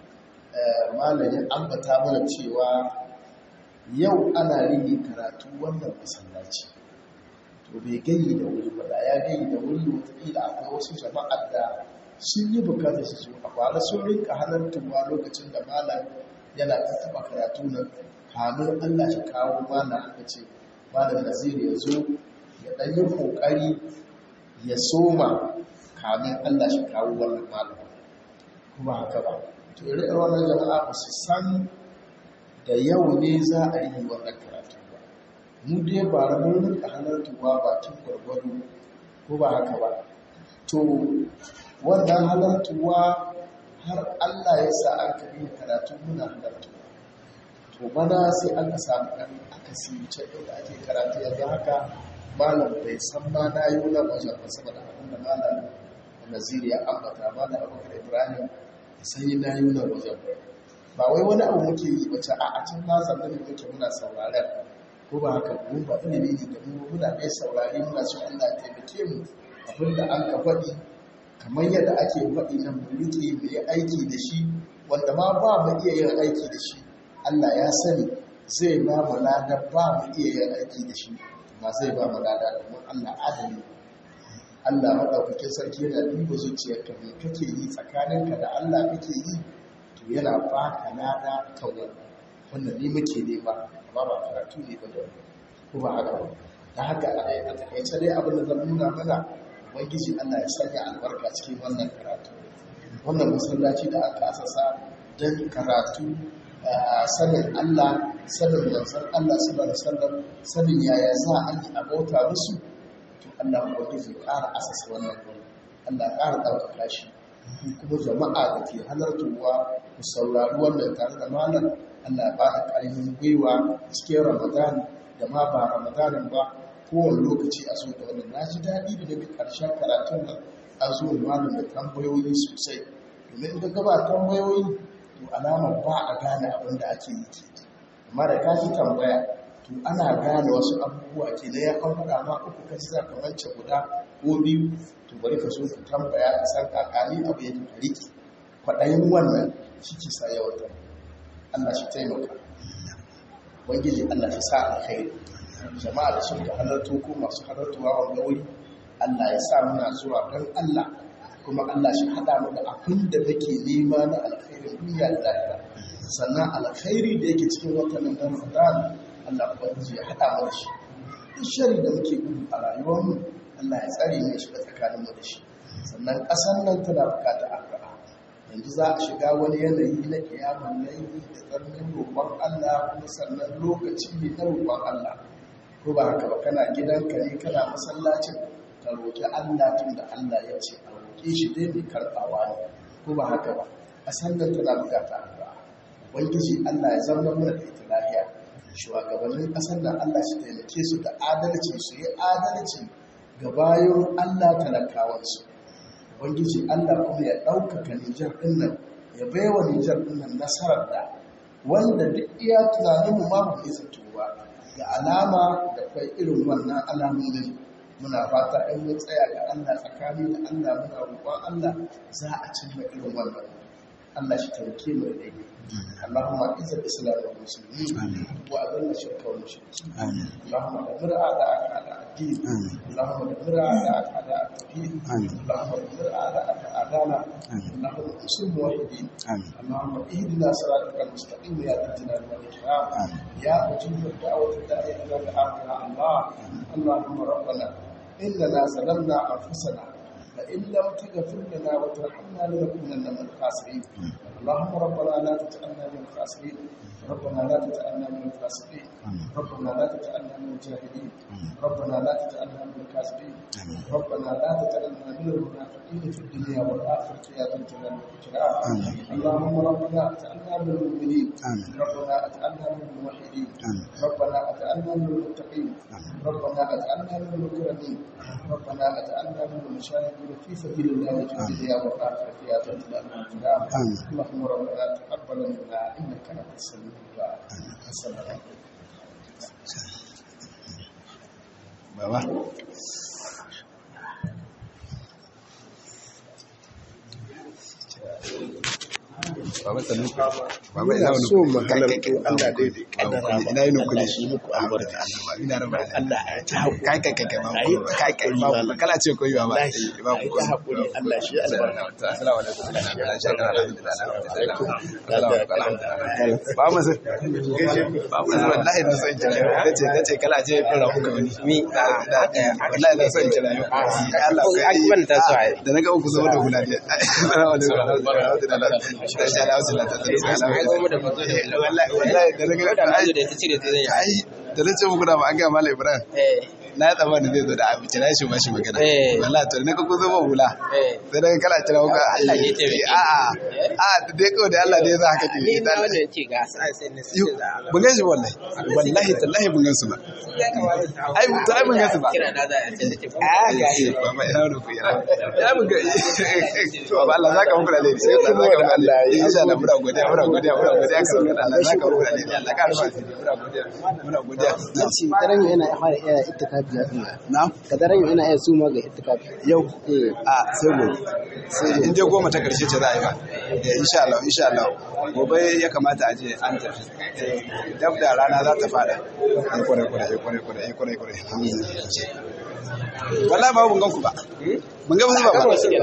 Speaker 6: malamin ambata mana cewa yau ana rige karatu wannan masallaci to bai gayi da wuri ba da ya gayi da wuri wataƙila akwai wasu jama'ar da sun yi bukatar su a kwara sun rinka halartarwa lokacin da malam yana taɓa karatu nan kamun Allah shi kawo mana aka ce malam nazir ya zo ya ɗan yi ƙoƙari ya soma kamun Allah shi kawo wannan malam kuma haka ba to ire wannan jama'a ba su san da yau ne za a yi wannan karatu ba mu dai ba da mun rinka halartuwa bakin gwargwado ko ba haka ba to wannan halartuwa har Allah ya sa an kaɗi karatu muna halartuwa to bana sai aka samu ɗan akasi can da ake karatu yanzu haka malam bai san ma na yi wani wajen ba saboda abin da malam naziri ya ambata malam abubakar ibrahim sai yi na yi wani wajen ba wai wani abu muke yi wace a a can na zama ne muke muna sauraren ko ba haka mun ba ilimi ne da mu muna ɗaya saurari muna so Allah ya taimake mu abin da an ka faɗi kamar yadda ake faɗi nan mu riƙe mu yi aiki da shi wanda ma ba mu iya yin aiki da shi Allah ya sani zai ba mu lada ba mu iya yin aiki da shi ba zai ba mu lada domin Allah adali Allah maɗaukakin sarki yana duba zuciyarka me kake yi tsakaninka da Allah kake yi to yana ba ka lada kan wannan wannan ni muke nema amma ba karatu ne ba da wani ko ba haka ba da haka a takaice dai abin da zan nuna mana ubangiji Allah ya sanya albarka cikin wannan karatu wannan masallaci da aka asasa don karatu sanin Allah sanin manzon Allah sallallahu alaihi wasallam sanin yaya za a yi abota musu to Allah ubangiji ƙara asasa wannan Allah ƙara ɗaukaka shi kuma jama'a da ke halartowa ku saurari wannan tare da malam Allah ba da ƙarfin gwiwa cikin Ramadan da ma ba Ramadanin ba kowane lokaci a so da wannan na ji daɗi da daga ƙarshen karatun nan an zo malam da tambayoyi sosai domin da gaba tambayoyi to alamar ba a gane abin da ake yi ke amma da ka ji tambaya to ana gane wasu abubuwa ke da ya an faɗa ma uku ka ci za ka mance guda ko biyu to bari ka so ka tambaya ka san kakani abu ya ka riƙe kwaɗayin wannan shi ke sa yawatar Allah shi taimaka wangiji Allah shi sa alkhairi jama'a da suka halarto ko masu halartowa wanda wuri Allah ya sa muna zuwa don Allah kuma Allah shi haɗa mu da abin da nake nema na alkhairin duniya da lahira sannan alkhairi da yake cikin watan nan Ramadan Allah ubangiji ya haɗa mu da shi duk shari da muke gudu a rayuwarmu Allah ya tsare mu shiga tsakanin mu da shi sannan ƙasar nan tana buƙatar addu'a yanzu za a shiga wani yanayi na kiyamun laifi da tsarnin roƙon Allah kuma sannan lokaci ne na roƙon Allah ko ba haka ba kana gidanka ne kana masallacin ka roƙi Allah tun da Allah ya ce a roƙe shi dai mai karɓawa ne ko ba haka ba a sannan tana bukata addu'a ubangiji Allah ya zama mana da ita lafiya shugabannin ƙasar nan Allah shi taimake su da adalci su yi adalci ga bayan Allah talakawansu ubangiji Allah kuma ya ɗaukaka Nijar ɗin nan ya baiwa Nijar ɗin nan nasarar da wanda duk iya tunaninmu ma ba mu zato ba ga alama da kai irin wannan alamomin muna fata in mun tsaya ga Allah tsakani da Allah muna roƙon Allah za a cimma irin wannan Allah shi taimake mu da daidai Allahumma izza al-islam wal muslimin wa adalla shirka wal mushrikin Allahumma dammir a'da'aka ala ad-din Allahumma dammir a'da'aka ala at-tawhid Allahumma dammir a'da'aka a'dana Allahumma usul muwahhidin Allahumma ihdina siratal mustaqim ya dhal jalali wal ikram ya mujib ad-da'wati ad-da'i ila al-haq ya Allah Allahumma rabbana إننا ظلمنا أنفسنا فإن لم تغفر لنا وترحمنا لنكونن من الخاسرين اللهم ربنا لا تجعلنا من الخاسرين ربنا لا تجعلنا من الفاسقين ربنا لا تجعلنا من الجاهلين ربنا لا تجعلنا من الكاذبين ربنا لا تجعلنا من المنافقين في الدنيا والآخرة يا ذا الجلال والإكرام اللهم ربنا اجعلنا من المؤمنين ربنا اجعلنا من الموحدين ربنا اجعلنا من المتقين ربنا اجعلنا من المكرمين ربنا اجعلنا من المشاهدين في سبيل الله في الدنيا والآخرة يا ذا الجلال والإكرام اللهم ربنا تقبل منا إنك أنت السميع الدعاء السلام عليكم
Speaker 5: Baba. Baba sanu. Baba ina wani
Speaker 6: so mu halarta Allah daidai
Speaker 5: Baba ina yin kuli. Ina rabu
Speaker 6: Allah ya ta haƙuri
Speaker 5: kai kai kai kai babu kai kai babu kala ce koyi baba babu
Speaker 6: ya haƙuri Allah shi albarka
Speaker 5: assalamu alaikum shakara alhamdulillah ba mu sai ba mu sai wallahi na son kira nace nace kala ce fara muka wani mi wallahi na son kira Allah kai ta so da naga ku zo da hula ne assalamu alaikum ta sha Allah sallallahu alaihi wasallam wallahi wallahi da naga
Speaker 3: da nazo da ta cire ta zai
Speaker 5: ai da nace muku da ba an ga mallam Ibrahim
Speaker 3: eh
Speaker 5: na ya tsammanin zai zo da abinci na shi ba shi magana
Speaker 3: Eh.
Speaker 5: wallahi to ne ka kuzo ba hula
Speaker 3: eh
Speaker 5: sai daga kala kira ka
Speaker 3: Allah ne ya taimake
Speaker 5: a a a dai kawai da Allah ne ya sa haka ke
Speaker 3: ni na wanda yake ga sai sai ne
Speaker 5: Yo, mun gan shi wallahi wallahi tallahi mun gan su ba ai to ai mun gan su ba
Speaker 3: kira na za a ce take
Speaker 5: a ga shi baba ina wani ku yana ya mun ga baba Allah zaka muku da laifi sai kuma zaka muku da laifi insha Allah muna godiya muna godiya muna godiya kan Allah Allah zaka muku da laifi Allah ka rufa muna godiya muna godiya
Speaker 7: Yace daren yau yana fara iya ittikafi ya tsaya.
Speaker 5: na
Speaker 7: Ka daren yau yana iya suma ga ittikafi.
Speaker 5: yau
Speaker 7: Eh.
Speaker 5: a sai gobe sai in dai goma ta karshe ce za a yi ba Eh, insha Allah insha Allah gobe ya kamata a je an tafi Eh, dab da rana za ta fada Eh, kwarai kwarai eh, kwarai kwarai eh, kwarai kwarai alhamdulillah wallahi ba mun gan ku ba mun ga ba ba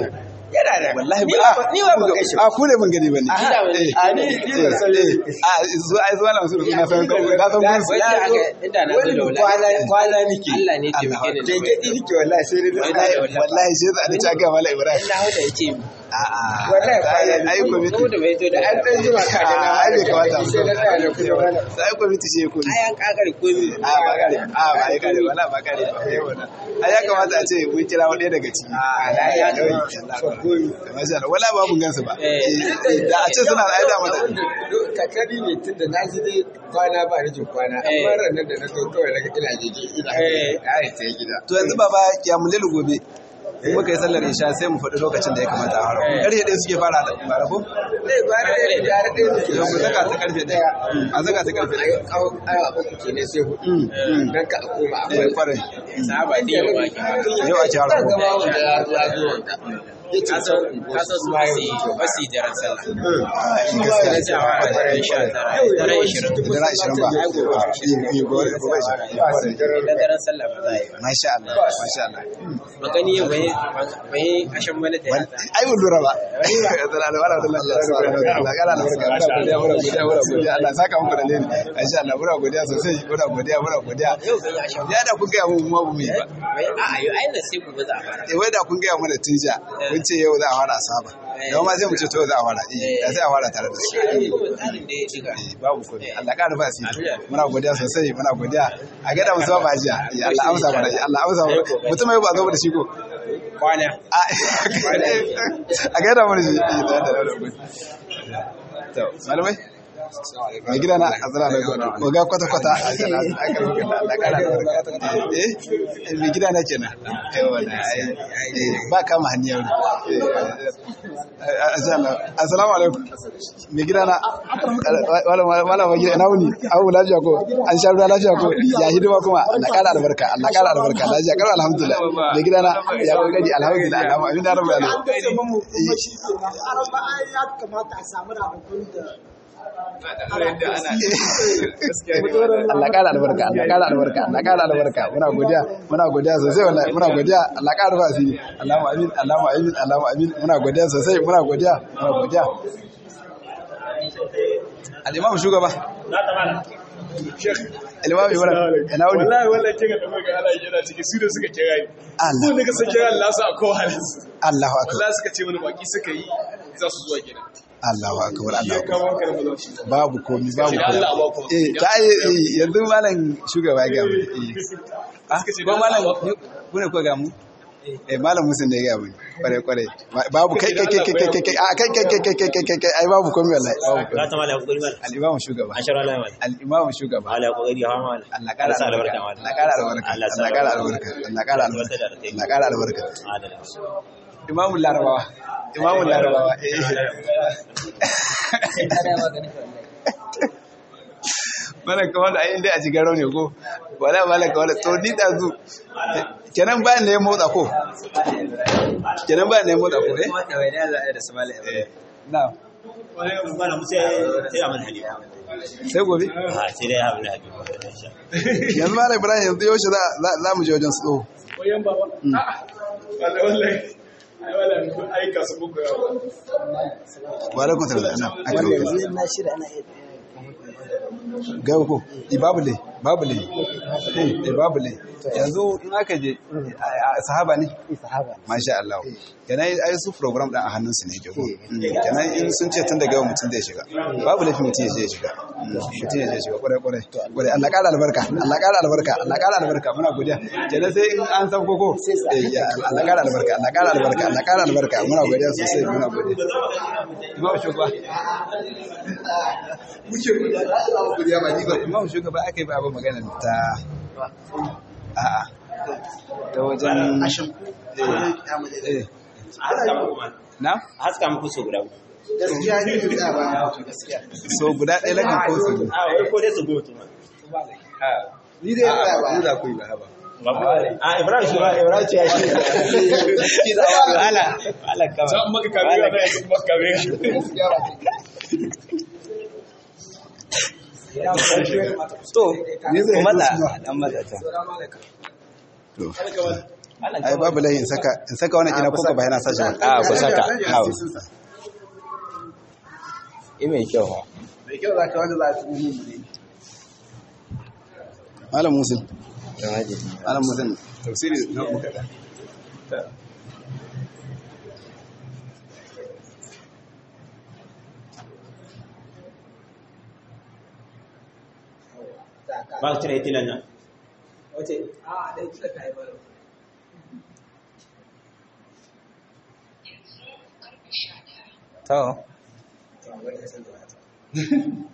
Speaker 8: yana da
Speaker 5: wallahi
Speaker 8: ni
Speaker 5: ba
Speaker 8: ba ni ba ban gaishe
Speaker 5: a ku ne ban gani bane
Speaker 8: a ni ni ban san
Speaker 5: a zo ai zo na musu na san na san mun
Speaker 8: wanda aka inda na zo da
Speaker 6: kwana
Speaker 8: wallahi
Speaker 6: kwana nake
Speaker 8: Allah ne ke bike da
Speaker 6: gengedi nake wallahi sai dai
Speaker 5: wallahi wallahi sai da ta ga mala ibrahim
Speaker 8: Allah wanda yake
Speaker 5: a a
Speaker 6: Wallahi kwana
Speaker 5: ai
Speaker 6: ne.
Speaker 5: komiti
Speaker 8: ko da bai to da
Speaker 6: an dan jima ka ga na
Speaker 5: ai bai kamata mu
Speaker 6: sai na tsaya da kuma wala
Speaker 5: sai komiti ce ko
Speaker 8: ai an kakare komai
Speaker 5: a ba gare a ba ai gare wala ba gare ba ai wannan ai ya kamata a ce mun kira wani daga ciki a
Speaker 8: na ya dauki
Speaker 5: masha Allah wala ba mun gansu ba
Speaker 8: Eh.
Speaker 5: Eh, da a ce suna da aida mata
Speaker 6: kakari ne tun da na ji dai kwana ba rikin kwana
Speaker 8: Eh.
Speaker 6: amma ranar da na zo kawai naga ina jeje ina
Speaker 8: Eh.
Speaker 6: ai sai gida
Speaker 5: to yanzu baba ya mulil gobe in muka yi sallar isha sai mu faɗi lokacin da ya kamata a fara
Speaker 8: Eh.
Speaker 5: ƙarfe ɗaya suke fara da bara ko
Speaker 6: zai ba da yadda da da yake
Speaker 5: yau mu saka ta ƙarfe ɗaya a saka ta ƙarfe
Speaker 6: ai
Speaker 5: ɗaya
Speaker 6: kawo awa uku kenan sai hudu dan ka koma
Speaker 5: eh
Speaker 6: akwai
Speaker 5: kwarai
Speaker 8: sahaba da yawa ke
Speaker 5: yau a ci
Speaker 6: zan
Speaker 5: hara
Speaker 6: gama wanda ya zo ya zo wanka ya ce
Speaker 8: kasan kasan su basi basi jaran sallah
Speaker 5: gaskiya
Speaker 8: sai a fara daren sha tara daren ishirin
Speaker 5: dara ashirin ba Eh, eh, gobe gobe ashirin
Speaker 8: da daren sallah ba za a yi ba
Speaker 5: masha Allah masha Allah
Speaker 8: magani yau bai bai ashan mana da
Speaker 5: Wani-
Speaker 8: yata
Speaker 5: ai mun lura ba Assalamu alaikum warahmatullahi wabarakatuh. Allah kara albarka muna godiya muna godiya muna godiya Allah saka muku da leni masha Allah muna godiya sosai muna godiya muna godiya
Speaker 8: yau bai ashan
Speaker 5: ya da kun gaya mu ma bu mu yi ba
Speaker 8: bai a a yau ainihin sai gobe za a fara
Speaker 5: eh wai da kun gaya mana tun jiya kun ce yau za a fara asaba da ma sai mu ce to yau za a fara eh da sai a fara tare da su
Speaker 8: shi kuma tsarin da ya shiga
Speaker 5: Eh, babu komai Allah ƙara ba su muna godiya sosai muna godiya a gada musu ba jiya Eh, Allah amsa mana Allah amsa mana mutum mai ba zo da shi ko
Speaker 8: kwana
Speaker 5: a a gada mana shi Eh, da da da to malamai mai gida na azra da ko ga kwata kwata Allah ƙara albarka eh eh, mai gida na kenan eh wannan ai eh, ba kama hanyar assalamu alaikum mai gida na wala wala mai gida na wuni abu lafiya ko an sha ruwa lafiya ko ya hidima kuma Allah ƙara albarka Allah ƙara albarka lafiya ƙara alhamdulillah mai gida na ya kokari alhamdulillah Allah amin da rabbil alamin
Speaker 2: ya kamata a samu rabakun da
Speaker 5: Allah ƙara albarka Allah ƙara albarka Allah ƙara albarka muna godiya muna godiya sosai wallahi muna godiya Allah ƙara rufa asiri Allahumma amin Allahumma amin Allahumma amin muna godiya sosai muna godiya muna godiya al-imam shugaba al-imam ibra ina wuni
Speaker 9: wallahi wallahi kika da muka ala yana ciki su da suka kira ni
Speaker 5: Allah
Speaker 9: ko da ka san kira Allah su a kowarin su
Speaker 5: Allahu akbar
Speaker 9: wallahi suka ce mana baki suka yi za su zuwa gida
Speaker 5: Allahu akbar
Speaker 9: shi ya
Speaker 5: Allahu akbar
Speaker 9: kawo ka da mazauci
Speaker 5: babu komi babu
Speaker 9: Sai Allah ba
Speaker 5: komi
Speaker 9: ku.
Speaker 5: eh ta yi eh, yanzu malam shugaba ya ga mu eh ah
Speaker 9: Suka ce
Speaker 5: ko
Speaker 9: da
Speaker 5: malam
Speaker 9: Allah ba ku.
Speaker 5: ku ne ko ga mu eh malam musun ne ya ga mu kware kware babu kai kai kai kai kai kai a kai kai kai kai kai kai kai kai ai babu komi wallahi babu komi
Speaker 10: ta mala kokari mala
Speaker 5: al-imam shugaba
Speaker 10: ashar Allah mala
Speaker 5: al-imam shugaba
Speaker 10: mala kokari hawa mala
Speaker 5: Allah kara
Speaker 10: sa
Speaker 5: albarka
Speaker 10: albarka mala
Speaker 5: Allah kara albarka
Speaker 10: Allah sa
Speaker 5: Allah kara albarka Allah kara albarka Allah kara albarka
Speaker 10: adala
Speaker 5: imamun larabawa imamun larabawa eh mana ka wanda ayin dai a cikin rauni ko wala wala ka wala to ni da zu kenan ba ne ya motsa ko kenan ba ne ya motsa ko eh Eh, na
Speaker 10: mala musa sai amal hali
Speaker 5: sai gobe
Speaker 10: ha sai dai amal hali
Speaker 5: yanzu malam ibrahim yanzu yaushe za za- za mu je wajen su tsoho
Speaker 9: wayan baba a'a wallahi wallahi ai wallahi kun aika su buku yawa
Speaker 5: wa alaikum salam na aka yi
Speaker 2: yanzu na shirya ana iya
Speaker 5: ga ko i babu le babu le eh babu le yanzu in aka je a- a- sahaba ne
Speaker 2: sahaba
Speaker 5: masha Allah kenan ai su program din a hannun su ne ke ko kenan in sun ce tun daga yau mutum zai shiga babu lafi mutum ya je ya shiga mutum ya je ya shiga kwarai kwarai kwarai Allah ƙara albarka Allah ƙara albarka Allah ƙara albarka muna godiya kenan sai in an san koko eh ya Allah ƙara albarka Allah ƙara albarka Allah ƙara albarka muna godiya sosai muna godiya Imam shugaba
Speaker 6: muke godiya da Allah mu godiya ba ni ba
Speaker 5: Imam shugaba aka yi ba abin magana ta a'a ta wajen eh na
Speaker 10: haska muku so guda
Speaker 6: gaskiya ni da ba gaskiya
Speaker 5: so guda ɗaya lakan ko su biyu?
Speaker 10: a wai ko dai su go to
Speaker 6: ni dai ba ba
Speaker 5: Ku za ku yi ba haba
Speaker 10: a ibrahim shi ibrahim ce ya shi ala ala kama
Speaker 9: za mu maka kamera da yanzu maka kamera
Speaker 5: to
Speaker 10: kuma da dan mata ta
Speaker 5: to ai babu lahi in saka in saka wannan ina kuka bayana sashi ba
Speaker 10: a ku saka hawa i mai kyau ha
Speaker 2: mai kyau za ka wanda za su yi mu ne
Speaker 5: malam musul malam musul tafsiri na kuka da
Speaker 10: ba ka cire tilan nan
Speaker 8: wace a dai kila ta yi balo
Speaker 10: to
Speaker 8: to wani ya san da wata